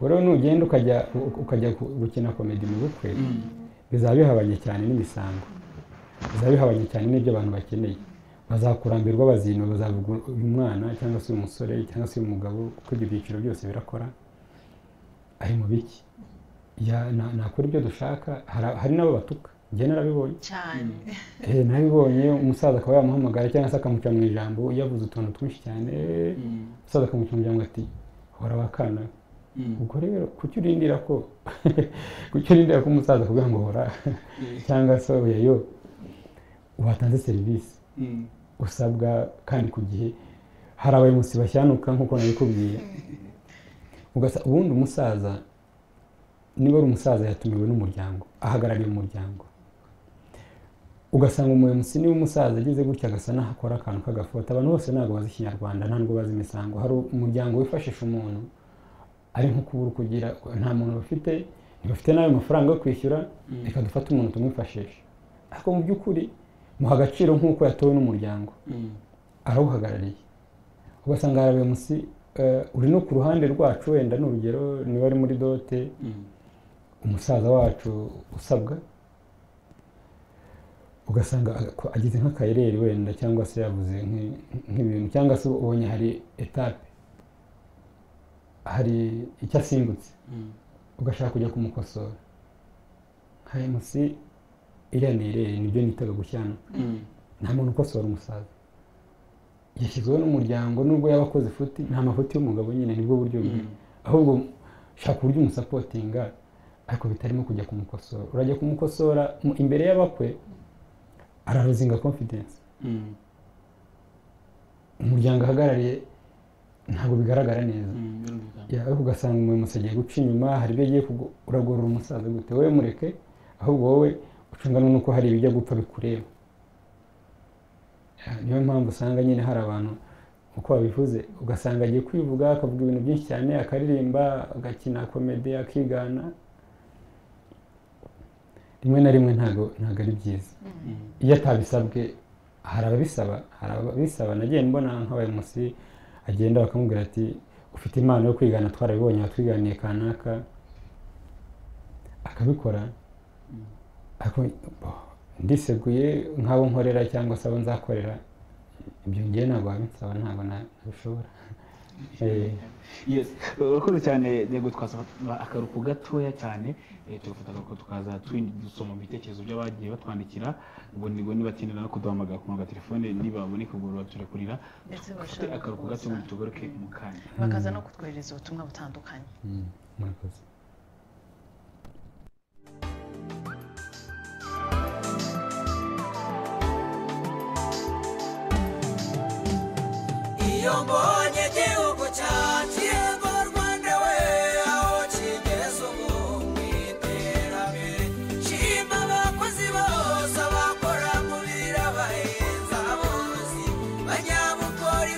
rero nugenda ukajya u- ukajya ku- gukina komedi mu bukwe bizaba bihabanye cyane n'imisango bizaba bihabanye cyane n'ibyo abantu bakeneye bazakurambirwa bazino bazavuga uyu mwana cyangwa se uyu musore cyangwa se uyu mugabo kuko ibyo byiciro byose birakora ari mu biki Ya- na- nakora ibyo dushaka Hari- hari n'abo batuka njye narabibonye cyane Eh, nabibonye umusaza akaba yamuhamagara cyangwa se akamuca mu ijambo yavuze utuntu twinshi cyane umusaza akamuca mu ijambo ati hora wakana ubwo rero kuki urindira ko kuki urindira ko umusaza akubwira ngo hora cyangwa se oyayo watanze serivisi usabwa kandi ku gihe hari abayobozi bashyanuka nk'uko nabikubwiye Ugasa- ubundi umusaza niba ari umusaza yatumiwe n'umuryango ahagarariye umuryango ugasanga umuyobozi niba umusaza ageze gutya agasa n'aho akora akantu k'agafoto abantu bose ntabwo bazi ikinyarwanda ntabwo bazi imisango hari umuryango wifashisha umuntu ari nko kubura kugira nta muntu bafite ntibafite nawe amafaranga yo kwishyura reka dufate umuntu tumwifashisha ariko mu by'ukuri muha agaciro nk'uko yatowe n'umuryango arawuhagarariye ugasanga hari abayobozi uri no ku ruhande rwacu wenda ni urugero niba ari muri dote umusaza wacu usabwa ugasanga ako- agize nk'akayereri wenda cyangwa se yavuze nk'i- nk'ibintu cyangwa se ubonye hari etape hari icyo asimbutse ugashaka kujya kumukosora nka mc iriya ni ireri nibyo nitaga gushyana nta muntu ukosora umusaza yashyizweho n'umuryango nubwo yaba akoze ifuti nta mafuti y'umugabo nyine nibwo buryo bwe ahubwo shaka uburyo umusapotinga ariko bitarimo kujya kumukosora urajya kumukosora mu- imbere y'abakwe araruzinga confidence umuryango ahagarariye ntabwo bigaragara neza Ya, ariko ugasanga umuyobozi agiye guca inyuma hari ibyo agiye kugu- uragorora umusaza gute wowe mureke ahubwo wowe ucungana nuko hari ibijya gupfa bikureba Ya, niyo mpamvu usanga nyine hari abantu uko babivuze ugasanga agiye kwivuga akavuga ibintu byinshi cyane akaririmba agakina komedi akigana rimwe na rimwe ntabwo ntabwo ari byiza iyo atabisabwe hari ababisaba hari ababisaba nagiye mbona nk'abayobozi agenda bakamubwira ati ufite impano yo kwigana twarabibonye watwiganiye kanaka akabikora ariko bo- ndiseguye nk'abo nkorera cyangwa se abo nzakorera ibyo ngiye ntabwo wabinsaba ntabwo na- nabishobora Eh, yes urakoze cyane yego twasaba akaruhuko gatoya cyane eh, tugafata akaruhuko tukaza twin- dusoma ibitekerezo by'abagiye batwandikira ubwo niba nibatinda no kuduhamagara ku magatelefone niba baboneka ubwo babaturekurira Ndetse dufate bashaka akaruhuko gato ngo tugaruke mu kanya bakaza no kutwohereza ubutumwa butandukanye Mm, murakoze iyo mbonye igihugu cyacu yego rwanda we aho kigeze ubu mu iterambere nshima abakozi bose abakora mu biro abahinzi aborozi banyabukora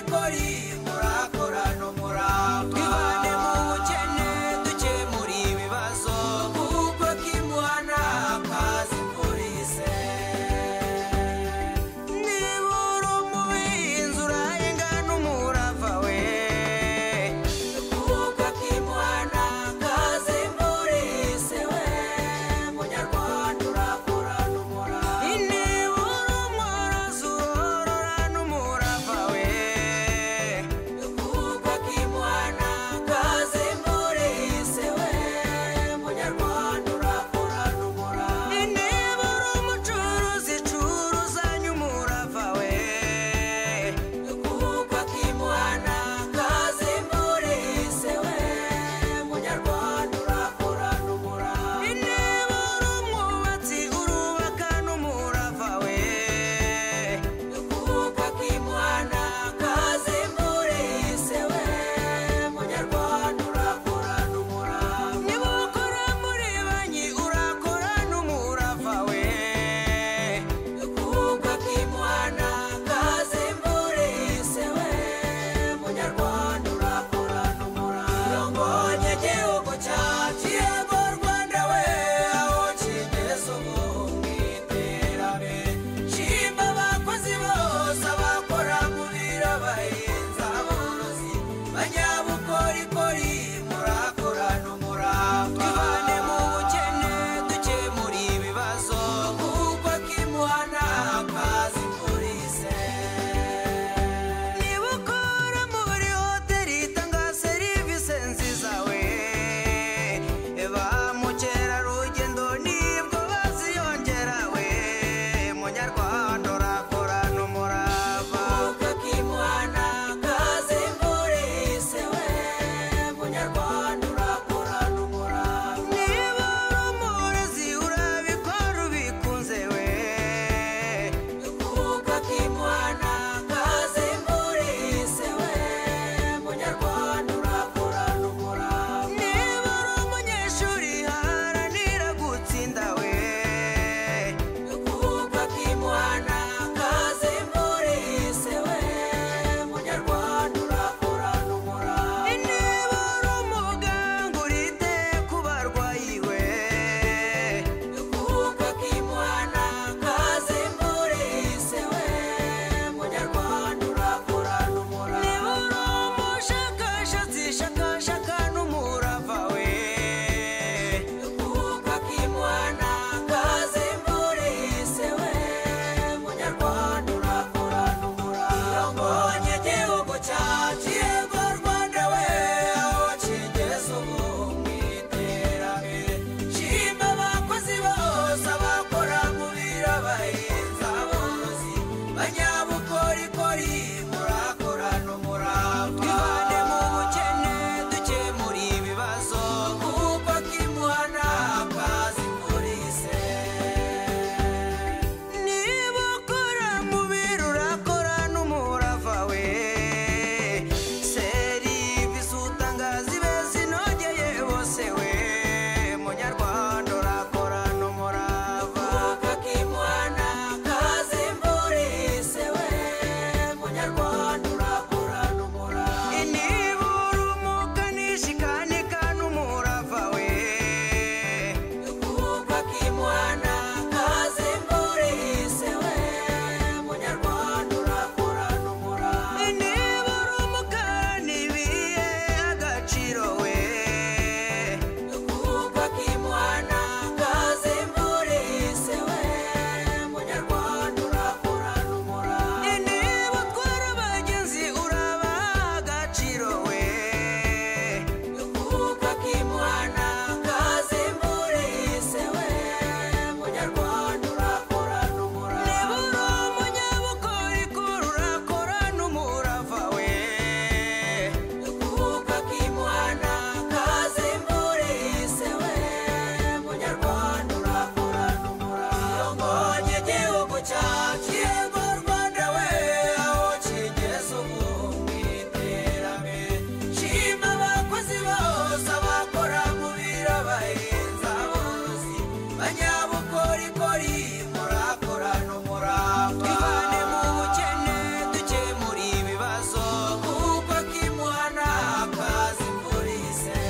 ubukorikori murakora n'umurava twivane mu bukene dukemura ibibazo kuko kimuhana kazi polise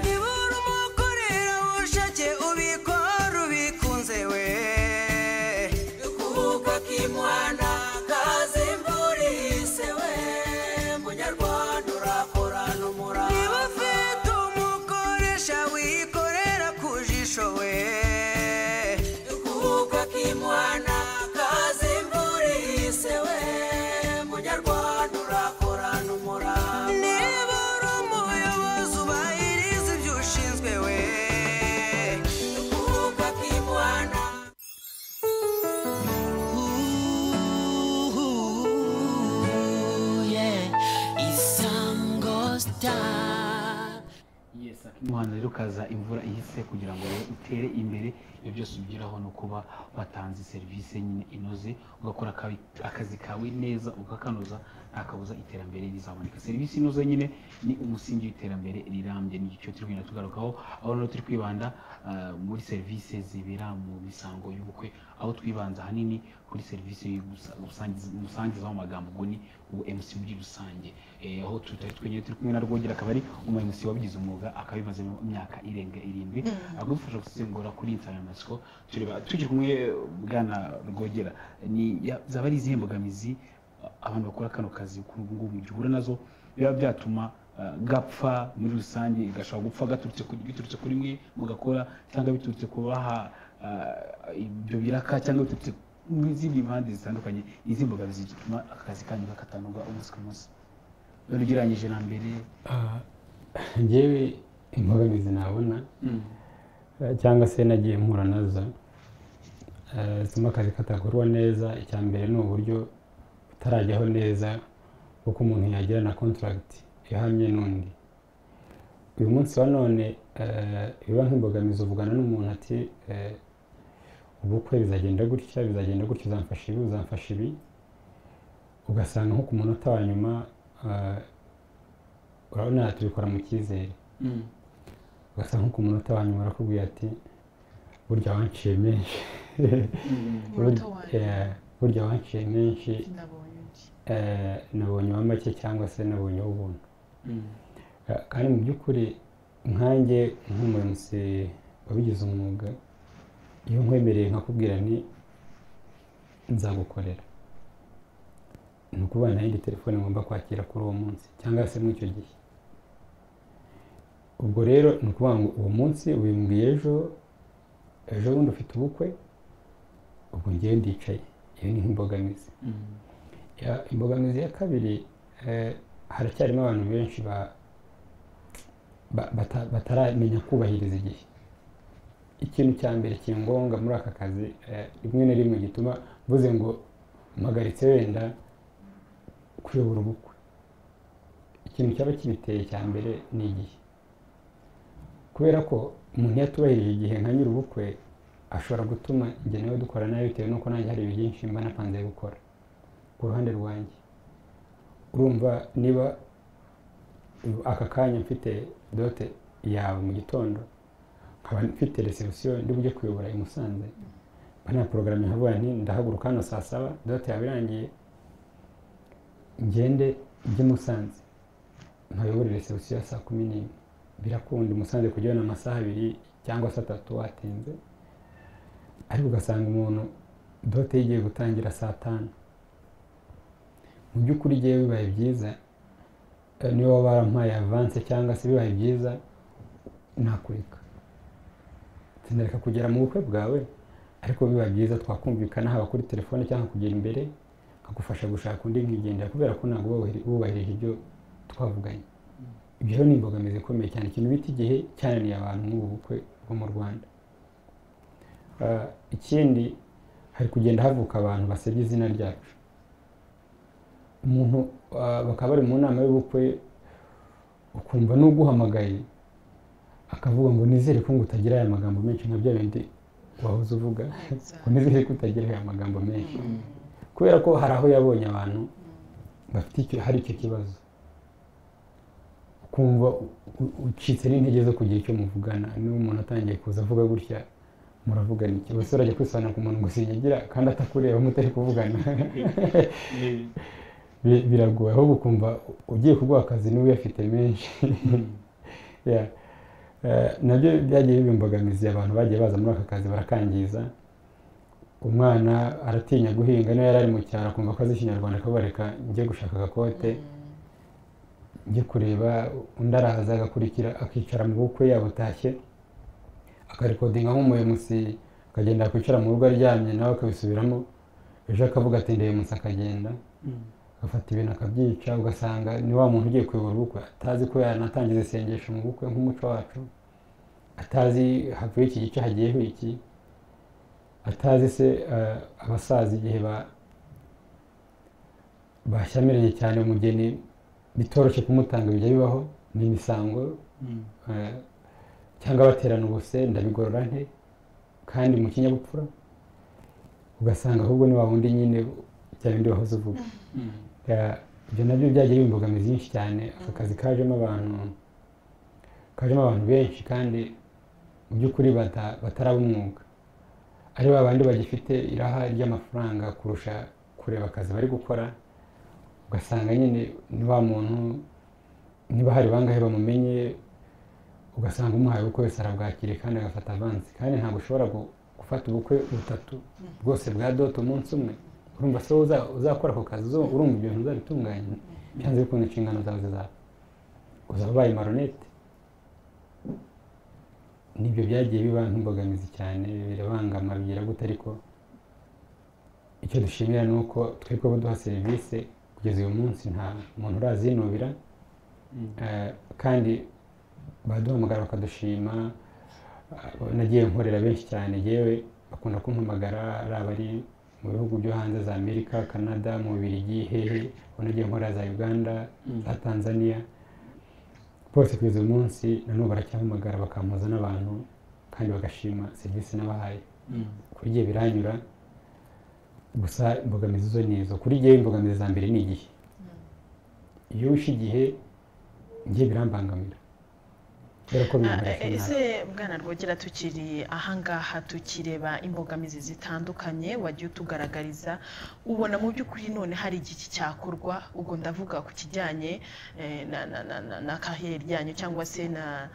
nibura umukorera ubushake ubikora ubikunze we kuko kimuhana kazi polise we munyarwanda urakora n'umurava niba ufite umukoresha wikorera ku jisho we kuko kimwana kazi mburiyise we munyarwanda urakorana umurava niba uri umuyobozi ubahiriza ibyo ushinzwe we kuko kimwana umuhanda rero ukaza imvura ihise kugira ngo rero utere imbere ibyo byose ugeraho ni ukuba watanze serivisi nyine inoze ugakora akabi- akazi kawe neza ukakanoza ntakabuza iterambere rizaboneka serivisi inoze nyine ni umusingi w'iterambere rirambye ni icyo turi kugenda tugarukaho aho rero turi kwibanda ah, muri serivisi zibera mu misango y'ubukwe aho twibanza ahanini kuri serivisi y'ugusa- gusangiza- umusangiza w'amagambo ubwo ni ubu MC muri rusange Eh, aho tutari twenyine turi kumwe na Rwogera akaba ari umu MC wabigize umwuga akabimaze mu myaka irenga irindwi agufasha gusengura kuri insanganyamatsiko tureba tukiri kumwe eh, bwana Rwogera ni ya- zaba ari izihe mbogamizi ah, abantu bakora kano kazi kuri ubu ngubu gihura nazo biba byatuma ah, gapfa muri rusange gashobora gupfa gaturutse ku- biturutse kuri mwe mugakora cyangwa biturutse ku baha ah, ibyo biraka cyangwa biturutse mu zindi mpande zitandukanye izi mbogamizi zituma akazi kanyu kakatanoga umunsi ku munsi rero ugereranyije na mbere ngewe imbogamizi nabona eh, cyangwa se nagiye mpura nazo eh, zituma akazi katakorwa neza icya mbere ni uburyo butarajyaho neza kuko umuntu yagira na kontaragiti ihamye n'undi uyu munsi wa none eh, biba nk'imbogamizi uvugana n'umuntu ati eh, ubukwe bizagenda gutya bizagenda gutya uzamfasha ibi uzamfasha ibi ugasanga nko ku munota wa nyuma eh, urabona tubikora mu cyizere ugasanga nko ku munota wa nyuma urakubwira ati burya wanciye menshi Umunota wa nyuma. Eh, burya wanciye menshi ndabonye undi eh, nabonye uwa make cyangwa se nabonye ubuntu kandi mu by'ukuri nkanjye nk'umunsi wabigize umwuga iyo nkwemereye nkakubwira nti nzagukorera ni ukuvuga nta yindi telefone ngomba kwakira kuri uwo munsi cyangwa se muri icyo gihe ubwo rero ni ukuvuga ngo uwo munsi wimbwiye ejo ejo bundi ufite ubukwe ubwo ngewe ndicaye iyo ni nk'imbogamizi Ya- imbogamizi ya kabiri eh, haracyarimo abantu benshi ba- ba- bata- bataramenya kubahiriza igihe ikintu cya mbere kiri ngombwa muri aka kazi eh, rimwe na rimwe gituma mvuze ngo mpagaritse wenda kuyobora ubukwe ikintu cyaba kibiteye cya mbere ni igihe kubera ko umuntu iyo atubahirije igihe nka nyir'ubukwe ashobora gutuma njye nawe dukora nabi bitewe n'uko nanjye hari byinshi mba napanze gukora ku ruhande rwanjye urumva niba aka kanya mfite dote yawe mu gitondo nkaba mfite resebusiyo ndi bujye kuyobora i Musanze mba nta porogaramu ihavuga nti ndahaguruka hano saa saba dote yawe irangiye ngende njye i Musanze nkayobore resebusiyo ya saa kumi n'imwe birakunda i Musanze kujyayo ni amasaha abiri cyangwa se atatu watinze ariko ugasanga umuntu dote yigiye gutangira saa tanu mu by'ukuri igihe bibaye byiza eh, niba barampaye avanse cyangwa se bibaye byiza nakureka sinareka kugera mu bukwe bwawe ariko bibaye byiza twakumvikana haba kuri telefone cyangwa kugera imbere nkagufasha gushaka undi nkigendera kubera ko ntabwo wubahiri- wubahirije ibyo twavuganye ibyo rero ni imbogamizi ikomeye cyane ikintu bita igihe cyananiye abantu muri ubu bukwe bwo mu rwanda Eh, ikindi hari kugenda havuka abantu basebya izina ryacu umuntu ah, bakaba bari mu nama y'ubukwe ukumva n'uguhamagaye akavuga ngo nizere ko ngo utagira aya magambo menshi nka bya bindi wahoze uvuga ngo nizere ko utagira aya magambo menshi kubera ko hari aho yabonye abantu bafite icyo hari icyo kibazo ukumva u- u- ucitse n'intege zo kugira icyo muvugana niba umuntu atangiye kuza avuga gutya muravugana iki ubuse urajya kwisobanura ku muntu ngo sinyigira kandi atakureba mutari kuvugana Bi- biragoye ahubwo ukumva ugiye kuguha akazi niwe uyafite menshi Yeah. Eh, nabyo byagiye biba imbogamizi abantu bagiye baza muri aka kazi barakangiza umwana aratinya guhinga niyo yari ari mu cyaro akumva ko azi ikinyarwanda akabareka njye gushaka agakote njye kureba undi araza agakurikira akicara mu bukwe yabutashye akarikodinga nk'umuyomusi akagenda kwicara mu rugo aryamye nawe akabisubiramo ejo akavuga ati ndeyemusi akagenda agafata ibintu akabyica ugasanga ni wa muntu ugiye kuyobora ubukwe atazi ko yanatangiza isengesho mu bukwe nk'umuco wacu atazi havuye iki gice hagiyeho iki atazi se eh, abasaza igihe ba- bashyamiranye cyane umugeni bitoroshye kumutanga bijya bibaho ni imisango eh, cyangwa baterana ubuse ndabigorora nte kandi mu kinyabupfura ugasanga ahubwo ni wa wundi nyine bya bindi wahoze uvuga Ya, ibyo nabyo byagiye biba imbogamizi nyinshi cyane aka kazi kajemo abantu kajemo abantu benshi kandi mu by'ukuri bata- bataraba umwuga ari ba bandi bagifite iraha ry'amafaranga kurusha kureba akazi bari gukora ugasanga nyine ni wa muntu niba hari bangahe bamumenye ugasanga umuhaye ubukwe wese arabwakiriye kandi agafata avansi kandi ntabwo ushobora gu- gufata ubukwe butatu bwose bwa dote umunsi umwe urumva se wowe uza- uzakora ako kazi uzo- urumva ibyo bintu uzabitunganya byanze bikunze inshingano zawe zizaba uzaba ubaye maronete nibyo byagiye biba nk'imbogamizi cyane birabangama bigira gute ariko icyo dushimira ni uko twebwe duha serivisi kugeza uyu munsi nta muntu urazinubira Eh, kandi baduhamagara bakadushima Eh, nagiye nkorera benshi cyane yewe bakunda kumpamagara ari abari mu bihugu byo hanze za amerika canada mu bibirigi hehe ubwo nagiye nkorera za uganda za tanzania bose kugeza uyu munsi nanone baracyahamagara bakampoza n'abantu kandi bagashima serivisi nabahaye kuri gihe biranyura gusa imbogamizi zo ni izo kuri gihe imbogamizi za mbere ni igihe iyo wishe igihe njye birambangamira kubera ko bimbaraga Ah, nabi ese bwana rwogera tukiri ahangaha tukireba imbogamizi zitandukanye wagiye utugaragariza ubona mu by'ukuri none hari igiki cyakorwa ubwo ndavuga ku kijyanye eh, na- na- na- na- na kariyeri yanyu cyangwa se na-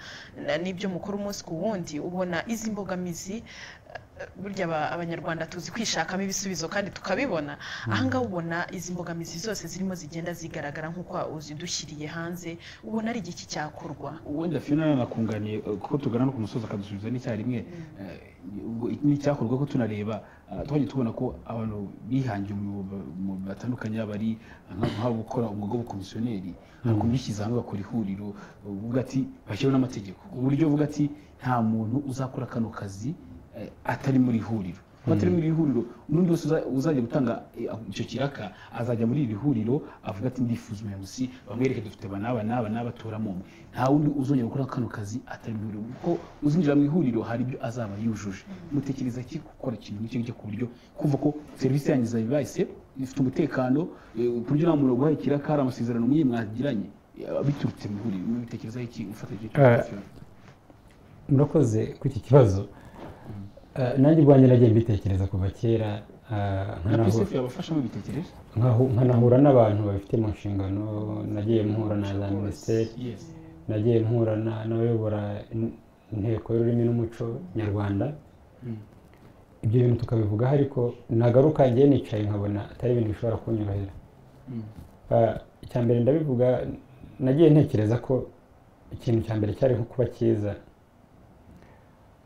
na- n'ibyo mukora umunsi ku wundi ubona izi mbogamizi eh, burya aba- abanyarwanda tuzi kwishakamo ibisubizo kandi tukabibona ahangaha ubona izi mbogamizi zose zirimo zigenda zigaragara nk'uko uzidushyiriye hanze ubona ari igiki cyakorwa wenda fiona yanakunganiye kuko tugana no ku musozi akadusubiza n'icyarimwe eh, ubwo iki ni icyakorwa ko tunareba ah, twajya tubona ko abantu bihangiye umwuga mu batandukanye yaba ari nka- nk'abo gukora umwuga w'ubukomisiyoneri ntabwo bishyize hamwe bakora ihuriro uvuga ati bashyiraho n'amategeko ku buryo uvuga ati nta muntu uzakora kano kazi eh, atari muri iri huriro abatari muri iri huriro n'undi wese uza- uzajya gutanga eh, icyo kiraka azajya muri iri huriro avuga ati ndifuza umuyobozi bamwereke dufite aba n'aba n'aba n'abatoramo umwe nta wundi uzongera gukora kano kazi atari mu ihuriro kuko uzinjira mu ihuriro hari ibyo azaba yujuje mutekereza ki gukora ikintu nk'icyo ngicyo ku buryo kumva ko serivisi yanyu zawe bahise ifite umutekano eh, ku buryo nta muntu waguhaye ikiraka hari amasezerano mwe mwagiranye eh, biturutse mu ihuriro mubitekereza iki ufata icyo Eh, Fiona? murakoze kuri iki kibazo Eh, nanjye ubwanjye nagiye mbitekereza kuva kera eh, na nkanahu- Pisef yabafashamo bitekereje nkahu- nkanahura n'abantu babifite mu nshingano nagiye mpura na za minisiteri Yes. nagiye mpura na- n'abayobora in- inteko y'ururimi n'umuco nyarwanda ibyo bintu tukabivugaho ariko nagaruka ngiye nicaye nkabona atari ibintu bishobora kunyorohera Ah, icya mbere ndabivuga nagiye ntekereza ko ikintu cya mbere cyari nko kuba cyiza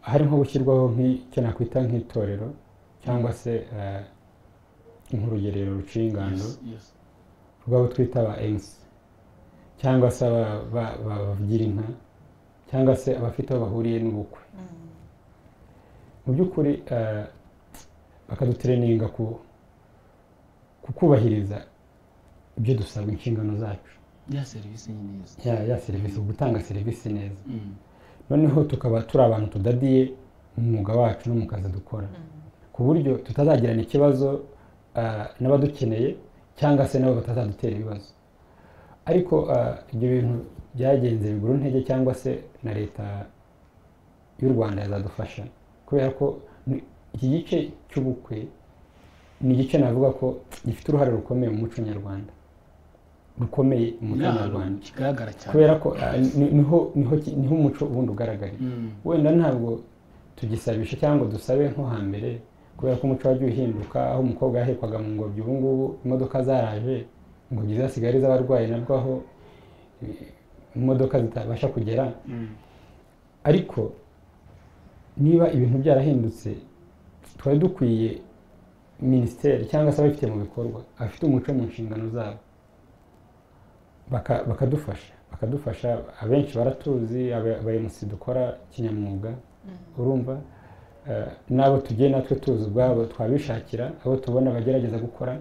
hari nko gushyirwaho nk'icyo nakwita nk'itorero cyangwa se ah, nk'urugerero rucingano Yes. rw'abo twita ba emusi cyangwa se aba- ba- ba- bavugira inka cyangwa se abafite aho bahuriye n'ubukwe mu by'ukuri eh, bakadutreninga ku ku kubahiriza ibyo dusabwa inshingano zacu ya serivisi ni neza ya ya serivisi gutanga serivisi neza Mm. noneho tukaba turi abantu tudadiye mu mwuga wacu no mu kazi dukora ku buryo tutazagirana ikibazo ah, n'abadukeneye cyangwa se nabo batazadutera ibibazo ariko ah, ibyo bintu byagenze bigura intege cyangwa se na leta y'u rwanda yazadufasha kubera ko ni- iki gice cy'ubukwe ni igice navuga ko gifite uruhare rukomeye mu muco nyarwanda rukomeye mu muco nyarwanda kigaragara cyane kubera ko ah, ni- niho niho ki- niho umuco ubundi ugaragarira Mm. wenda ntabwo tugisabisha cyangwa ngo dusabe nko hambere kubera ko umuco wagiye uhinduka aho umukobwa yahekwaga mu ngobyi ubu ngubu imodoka zaraje ingobyi zasigaye ari iz'abarwayi nabwo aho eh, imodoka zitabasha kugera ariko niba ibintu byarahindutse twari dukwiye minisiteri cyangwa se ababifite mu bikorwa abafite umuco mu nshingano zabo baka- bakadufasha bakadufasha abenshi baratuzi aba- abayemusi dukora kinyamwuga urumva Eh, n'abo tugiye natwe tuzi ubwabo twabishakira abo tubona bagerageza gukora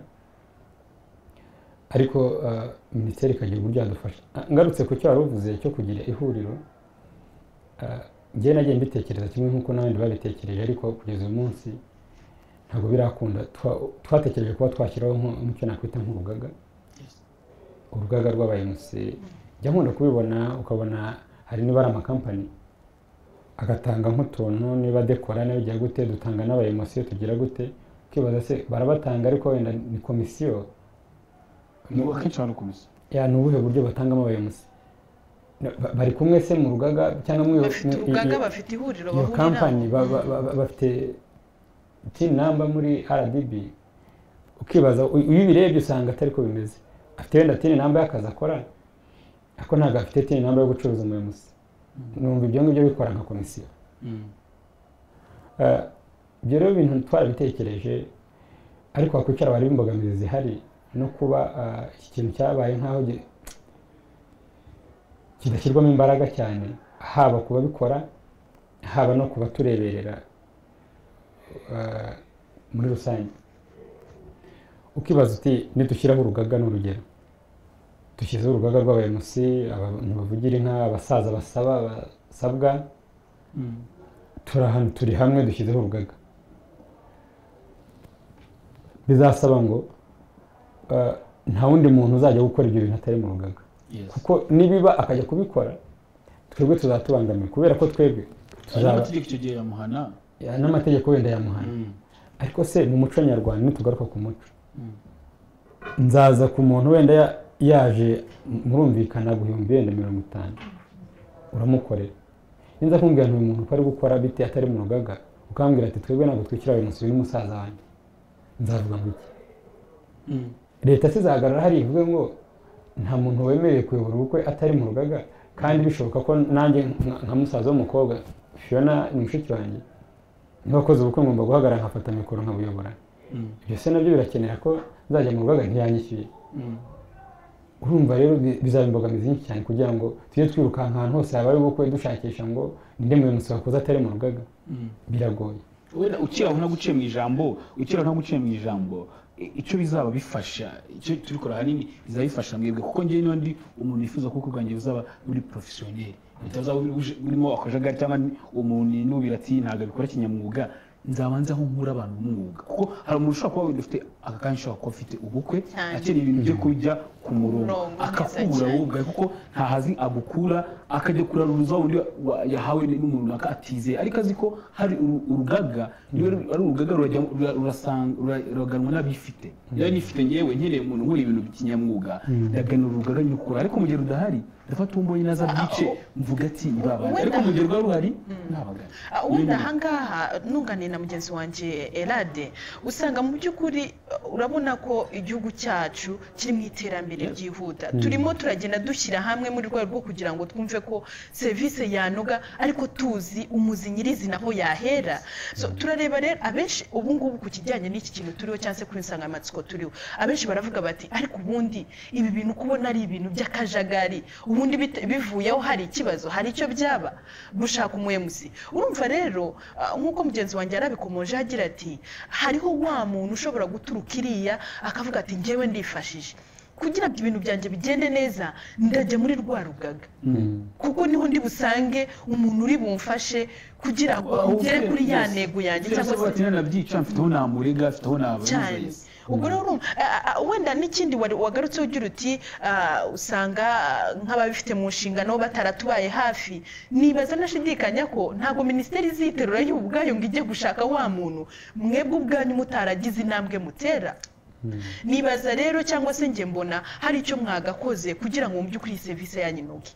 ariko eh, minisiteri ikagira uburyo yadufasha Ah, ngarutse ku cyo wari uvuze cyo kugira ihuriro njyewe nagiye mbitekereza kimwe nk'uko n'abandi babitekereje ariko kugeza uyu munsi ntabwo birakunda Twa- twatekereje kuba twashyiraho nko- nk'icyo nakwita nk'urugaga urugaga rw'abayemusi jya nkunda kubibona ukabona hari nibara amakampani agatanga nk'utuntu niba dekora niba bigira gute dutanga n'abayemusi tugira gute ukibaza se barabatanga ariko wenda ni komisiyo niba akenshi hari komisiyo ya ni ubuhe buryo batangamo abayemusi Ba- bari kumwe se mu rugaga cyangwa mu bafite mu- urugaga iyo- bafite ihuriro iyo kampani ba- bahuriraho ba- ba- ba- bafite tin namba muri rdb ukibaza u- iyo ubirebye usanga atari ko bimeze afite wenda tin namba y'akazi akora ariko ntabwo afite tin namba yo gucuruza umuyobozi numva ibyo ngibyo bikora nka komisiyo Eh, ibyo rero ibintu twarabitekereje ariko wakwicara wareba imbogamizi zihari no kuba eh, iki kintu cyabaye nk'aho gi- kidashyirwamo imbaraga cyane haba ku babikora haba no ku batureberera eh, muri rusange ukibaza uti nidushyiraho urugaga ni urugero dushyizeho urugaga rw'abayobozi abantu bavugira inka abasaza basaba basabwa turi ahantu turi hamwe dushyizeho urugaga bizasaba ngo eh, nta wundi muntu uzajya gukora ibyo bintu atari mu rugaga kuko nibiba akajya kubikora twebwe tuzaba tubangamiwe kubera ko twebwe hari tuzaba amategeko icyo gihe yamuhana Ya, n'amategeko wenda yamuhana ariko se mu muco nyarwanda nitugaruka ku muco nzaza ku muntu wenda ya- yaje m- murumvikana guhumbi wenda mirongo itanu uramukorera ninza kumbwira ntuyu muntu uko ari gukora bite atari mu rugaga ukambwira ati twebwe ntabwo twishyura uyu munsi uyu ni musaza wanjye nzavuga ngo iki leta se izahagarara hari ivuge ngo nta muntu wemerewe kuyobora ubukwe atari mu rugaga kandi bishoboka ko nanjye nka- nka musaza w'umukobwa fiona ni mushiki wanjye nk'abakozi ubukwe ngomba guhagarara nkafata mikoro nkabuyobora ibyo se nabyo birakenera ko nzajya mu rugaga ntiyanyishyuye urumva rero bi- bizaba imbogamizi nyinshi cyane kugira ngo tujye twirukanka ahantu hose habaye ubukwe dushakisha ngo ninde muyobozi wakoze atari mu rugaga biragoye wenda ukiraho nta guciye mu ijambo ukiraho nta guciye mu ijambo i- icyo bizaba bifasha icyo tubikora ahanini bizaba bifasha mwebwe kuko njyewe niba ndi umuntu wifuza ko ubwanjye buzaba buri porofesiyoneri bitazaba buri- buje- burimo akajagari cyangwa ni- umuntu inubira ati ntabwo abikora kinyamwuga nzabanza aho nkura abantu b'umwuga kuko hari umuntu ushobora kuba wenda ufite aka kanya ushobora kuba afite ubukwe Cyane. akeneye ibintu byo kujya ku murongo Murongo, neza akakubura cyane. wowe ubwawe kuko ntahazi agukura akajya kuraruriza undi wa- yahawe n'umuntu runaka atizeye ariko azi ko hari uru- urugaga niba ru- ari urugaga rurajya- rura- rurasanga- rura- ruraganwa n'abifite niba nifite ngewe nkeneye umuntu nkora ibintu kinyamwuga ndagana uru rugaga nyukura ariko mu gihe rudahari ndafata uwo mbonye naza bwice mvuga ati nibabane ariko mu gihe rwari ruhari ntabagana Ah, ubundi ahangaha nunganiye na mugenzi wanjye erade usanga mu by'ukuri uh, urabona ko igihugu cyacu kiri mu iterambere ryihuta turimo turagenda dushyira hamwe mu rwego rwo kugira ngo twumve ko serivisi yanoga ariko tuzi umuzi nyirizina aho yahera so turareba rero abenshi ubu ngubu ku kijyanye n'iki kintu turiho cyangwa se kuri insanganyamatsiko turiho abenshi baravuga bati ariko ubundi ibi bintu kubona ari ibintu by'akajagari ubundi bite- bivuyeho hari ikibazo hari icyo byaba gushaka umuyemusi urumva rero ah, nk'uko mugenzi wanjye yarabikomoje agira ati hariho wa muntu ushobora guturuka iriya akavuga ati ngewe ndifashije kugira ngo ibintu byanjye bigende neza ndajya muri rwa rugaga kuko niho ndi busange umuntu uri bumfashe kugira ngo ngere kuri ya ntego yanjye cyangwa se se nanabyica mfite aho namurega mfite aho nabaza cyane ubwo rero urumva, ah, ah, wenda n'ikindi wari- wagarutseho ugira uti ah, usanga ah, nk'ababifite mu nshingano bataratubaye hafi nibaza nashidikanya ko ntabwo minisiteri iziterura yo ubwayo ngo ijye gushaka wa muntu mwebwe ubwanyu mutaragize intambwe mutera nibaza rero cyangwa se njye mbona hari icyo mwagakoze kugira ngo mubye ukuri iyi serivisi yanyu inoge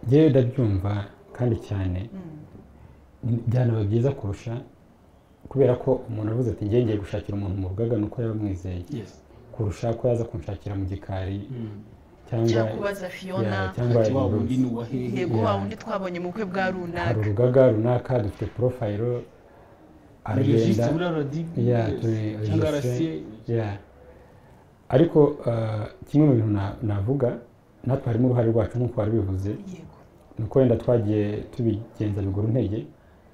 njyewe ndabyumva kandi cyane byanaba byiza kurusha kubera ko umuntu avuze ati njye ngiye gushakira umuntu mu rugaga ni uko yaba amwizeye Yes. kurusha ko yaza kunshakira mu gikari cyangwa cyangwa kubaza fiyona ya, cyangwa Ati, wa wundi inzu. ni uwa hehe yego wa wundi twabonye mu bukwe bwa hari runaka urugaga runaka dufite porofayiro Ni aragenda registre buriya radiyo, ya yes. turi cyangwa registre, RCA. ya. ariko ah, kimwe mu bintu na- navuga natwe harimo uruhare rwacu nk'uko wari bivuze yego ni uko wenda twagiye tubigenza bigura intege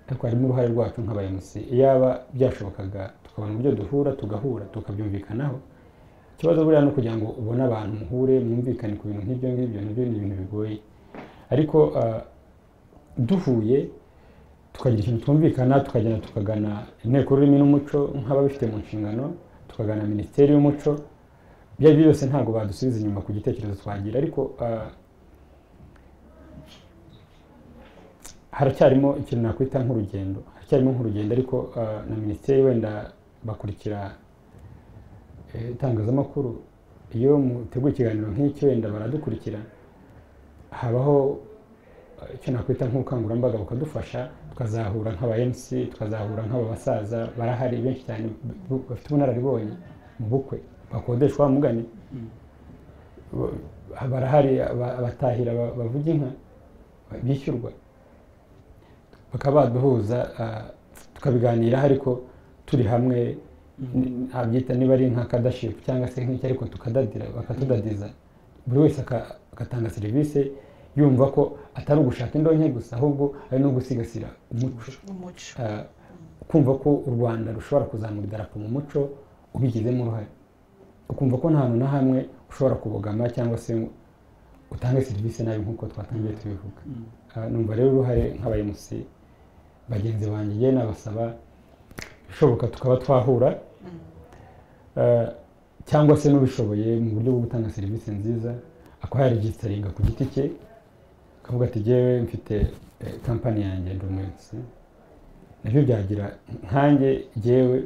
ariko harimo uruhare rwacu nk'aba MC iyaba byashobokaga tukabona uburyo duhura tugahura tukabyumvikanaho ikibazo buriya ni ukugira ngo ubone abantu muhure mwumvikane ku bintu nk'ibyo ngibyo nibyo ni ibintu bigoye ariko ah, duhuye tukagira ikintu twumvikana tukagenda tukagana inteko y'ururimi n'umuco nk'ababifite mu nshingano tukagana minisiteri y'umuco ibyo ari byo byose ntabwo badusubiza inyuma ku gitekerezo twagira ariko ah, haracyarimo ikintu nakwita nk'urugendo haracyarimo nk'urugendo ariko ah, na minisiteri wenda bakurikira eh, itangazamakuru iyo muteguye ikiganiro nk'iki wenda baradukurikira habaho ah, icyo nakwita nk'ubukangurambaga bukadufasha tukazahura nk'aba mc tukazahura nk'aba basaza barahari benshi cyane bu- bafite ubunararibonye mu bukwe bakodeshwa bamugane Ba- barahari aba- abatahira ba- bavuga inka bishyurwa bakaba baduhuza ah, tukabiganiraho ariko turi hamwe ntabyita niba ari nka kadashipu cyangwa se nk'iki ariko tukadadira bakatudadiza buri wese aka- agatanga serivisi yumva ko atari ugushaka indonke gusa ahubwo ari no gusigasira umuco umuco Ah, kumva ko u rwanda rushobora kuzamura idarapo mu muco ubigizemo uruhare ukumva ko nta hantu na hamwe ushobora kubogama cyangwa se ngo utange serivisi nabi nk'uko twatangiye tubivuga Ah, numva rero uruhare nk'abayimusi bagenzi banjye njye nabasaba bishoboka tukaba twahura Ah, cyangwa se n'ubishoboye mu buryo bwo gutanga serivisi nziza akaba yaregisteringa ku giti cye akavuga ati jyewe mfite eh, kampani yanjye ndi umunsi nabyo byagira nkanjye jyewe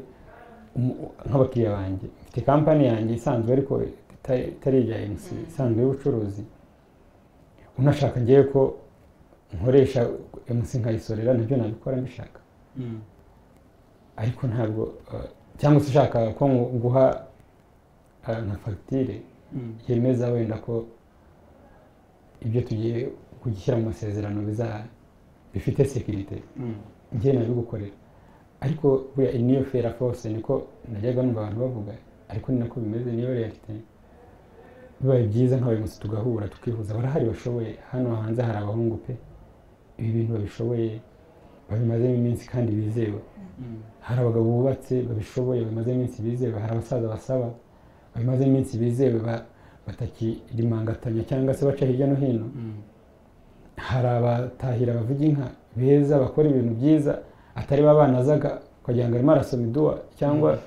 umu- nk'abakiriya banjye mfite kampani yanjye isanzwe ariko itari itari iya mc isanzwe y'ubucuruzi unashaka ngewe ko nkoresha mc nkayisorera nabyo nabikora mbishaka Mm. ariko ntabwo eh, cyangwa se ushaka ko ngu- nguha eh, nka fagitire Mm. yemeza wenda ko ibyo tugiye kugishyira mu masezerano biza bifite sekirite Mm. njye nabigukorera ariko buriya iyi niyo fera force niko najyaga numva abantu bavuga ariko ni nako bimeze niyo realite bibaye byiza nk'abayobozi tugahura tukihuza barahari bashoboye hano hanze hari abahungu pe ibi bintu babishoboye babimazemo iminsi kandi bizewe hari abagabo bubatse babishoboye bamaze iminsi bizewe hari abasaza basaba bamaze iminsi bizewe ba- batakirimangatanya cyangwa se baca hirya no hino Mm. hari abatahira bavuga inka beza bakora ibintu byiza atari ba bana azaga ukagira ngo arimo arasoma iduwa cyangwa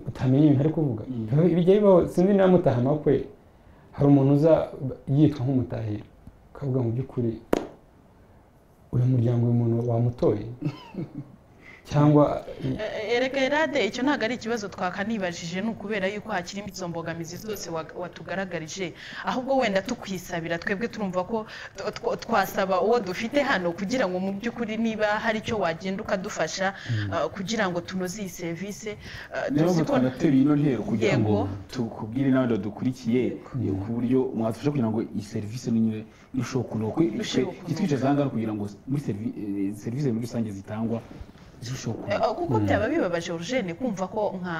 utamenya ibintu ari kuvuga Biba- bijya bibaho sinzi niba mutaha amakwe hari umuntu uza yitwa nk'umutahira ukavuga mu by'ukuri uyu muryango uyu muntu wamutoye cyangwa Eh, erega erade icyo ntabwo ari ikibazo twakanibajije ni ukubera yuko hakiri izo mbogamizi zose wa- watugaragarije ahubwo wenda tukwisabira twebwe turumva ko tw- tw- twasaba uwo dufite hano kugira ngo mu by'ukuri niba hari icyo wagenda ukadufasha ah, kugira ngo tunoze iyi serivisi ah, niyo tuzi mpamvu ko twanatera ino ntero kugira ngo Yego. tukubwire n'abandi badukurikiye ku buryo mwadufasha kugira ngo iyi serivisi nyine irusheho kunoga Irusheho kunoga. kitwicaza aha ngaha kugira ngo muri serivi- eh, serivisi muri rusange zitangwa zirusheho Eh, kunoga kuko byaba bibabaje Eugene kumva ko nka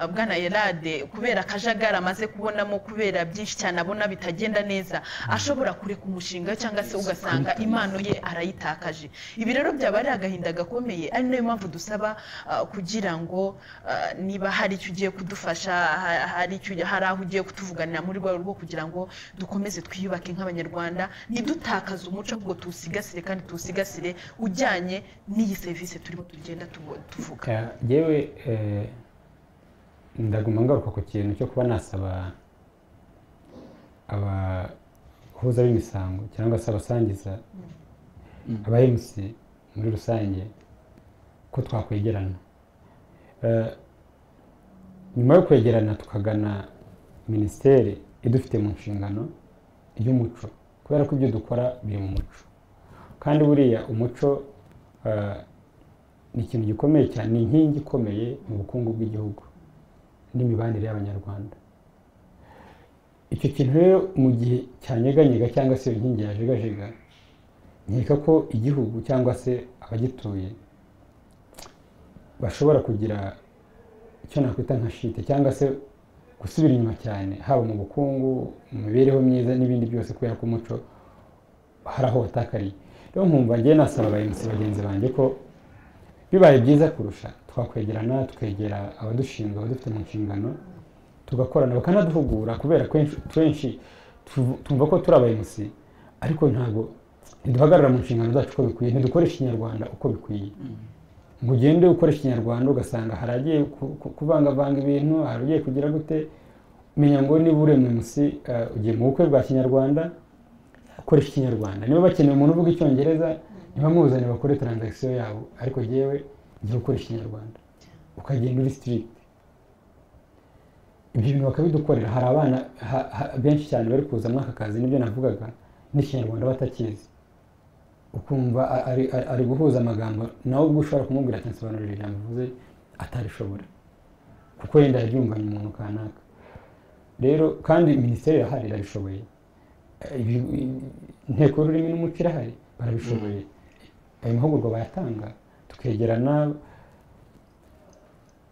eh, bwana Erade kubera akajagari amaze kubonamo kubera byinshi cyane abona bitagenda neza ashobora kureka umushinga cyangwa se ugasanga impano ye arayitakaje ibi rero byaba ari agahinda gakomeye ari nayo mpamvu dusaba eh, kugira ngo eh, niba hari icyo ugiye kudufasha ha- hari icyo hari aho ugiye kutuvuganira muri rwego rwo kugira ngo dukomeze twiyubake nk'abanyarwanda ntidutakaze umuco ahubwo tuwusigasire kandi tuwusigasire ujyanye n'iyi serivisi turimo tugenda tubo- tuvuga Eh, yewe eh, ndaguma ngaruka ku kintu cyo kuba nasaba abahuza b'imisango cyangwa se abasangiza aba mc muri rusange ko twakwegerana Eh, nyuma yo kwegerana tukagana minisiteri idufite mu nshingano y'umuco kubera ko ibyo dukora biri mu muco kandi buriya umuco eh, ni ikintu gikomeye cyane ni inkingi ikomeye mu bukungu bw'igihugu n'imibanire y'abanyarwanda icyo kintu rero mu gihe cyanyeganyega cyangwa se iyo nkingi yajegajega nkeka ko igihugu cyangwa se abagituye bashobora kugira icyo nakwita nka shite cyangwa se gusubira inyuma cyane haba mu bukungu mu mibereho myiza n'ibindi byose kubera ko umuco hari aho watakariye rero nkumva ngewe nasaba abayobozi bagenzi banjye ko bibaye byiza kurusha twakwegerana tukegera abadushinzwe abadufite mu nshingano tugakorana bakanaduhugura kubera ko kenshi tu- tumva ko turi abayobozi ariko ntabwo ntiduhagarara mu nshingano zacu uko bikwiye ntidukoresha ikinyarwanda uko bikwiye ngo ugende ukoresha ikinyarwanda ugasanga hari agiye ku- ku- kuvangavanga ibintu hari ugiye kugira gute menya ngo niba uri munsi ugiye mu bukwe bwa kinyarwanda ukoresha ikinyarwanda niba bakeneye umuntu uvuga icyongereza niba muzanye bakore taranzakisiyo yabo ariko yewe jya ukoresha ikinyarwanda ukagenda uri sitirigiti ibyo bintu bakabidukorera hari abana ha- ha- benshi cyane bari kuza muri aka kazi nibyo navugaga n'ikinyarwanda batakizi ukumva a- ari- ari- ari guhuza amagambo nawe ubwo ushobora kumubwira ati nsobanurira ijambo uvuze atarishobora kuko yenda yaryumvanye umuntu kanaka rero kandi minisiteri irahari irabishoboye Eh, ibi- i- inteko y'ururimi n'umuco irahari barabishoboye ayo mahugurwa bayatanga tukegerana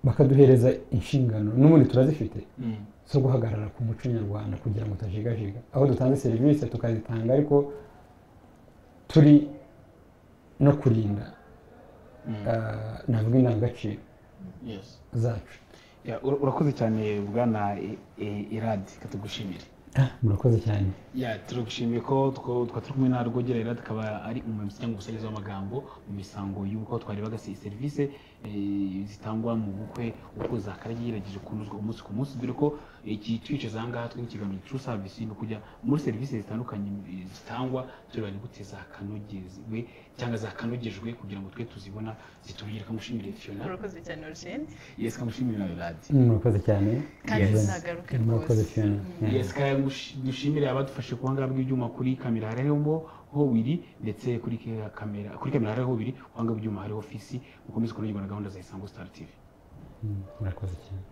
bakaduhereza inshingano n'ubundi turazifite zo guhagarara ku muco nyarwanda kugira ngo utajigajiga aho dutanze serivisi tukazitanga ariko turi no kurinda ah, navuga indangagaciro zacu Ya, ura- urakoze cyane bwana I- I- iradi katugushimire Ah, murakoze cyane ya turagushimiye ko two- twa turi kumwe na rwogera iradi akaba ari umuyobozi cyangwa umusangiza w'amagambo mu misango y'uko twarebaga se- serivisi eh, zitangwa mu bukwe uko zakaragiye yagerageje kunozwa umunsi ku munsi dore ko iki twicaza aha ngaha turi mu kiganiro tru savisi ni ukujya muri serivisi zitandukanye eh, zitangwa tureba ni gute zakanogejwe cyangwa zakanogejwe kugira ngo twe tuzibona zitubigire kamushimire fiona urakoze cyane origine yesi kamushimire nawe iradi murakoze cyane Kandi Yes. uzagaruke murakoze rwose. cyane Yeah. yes kaya gush- dushimire abadufashe kuba ngabwa ibyuma kuri kamera hariho ho biri ndetse kuri ke- kamera kuri kamera hariho biri kuba ngabwa ibyuma hariho fisi mukomeze kunogerwa na gahunda za isango star tv Mm, murakoze cyane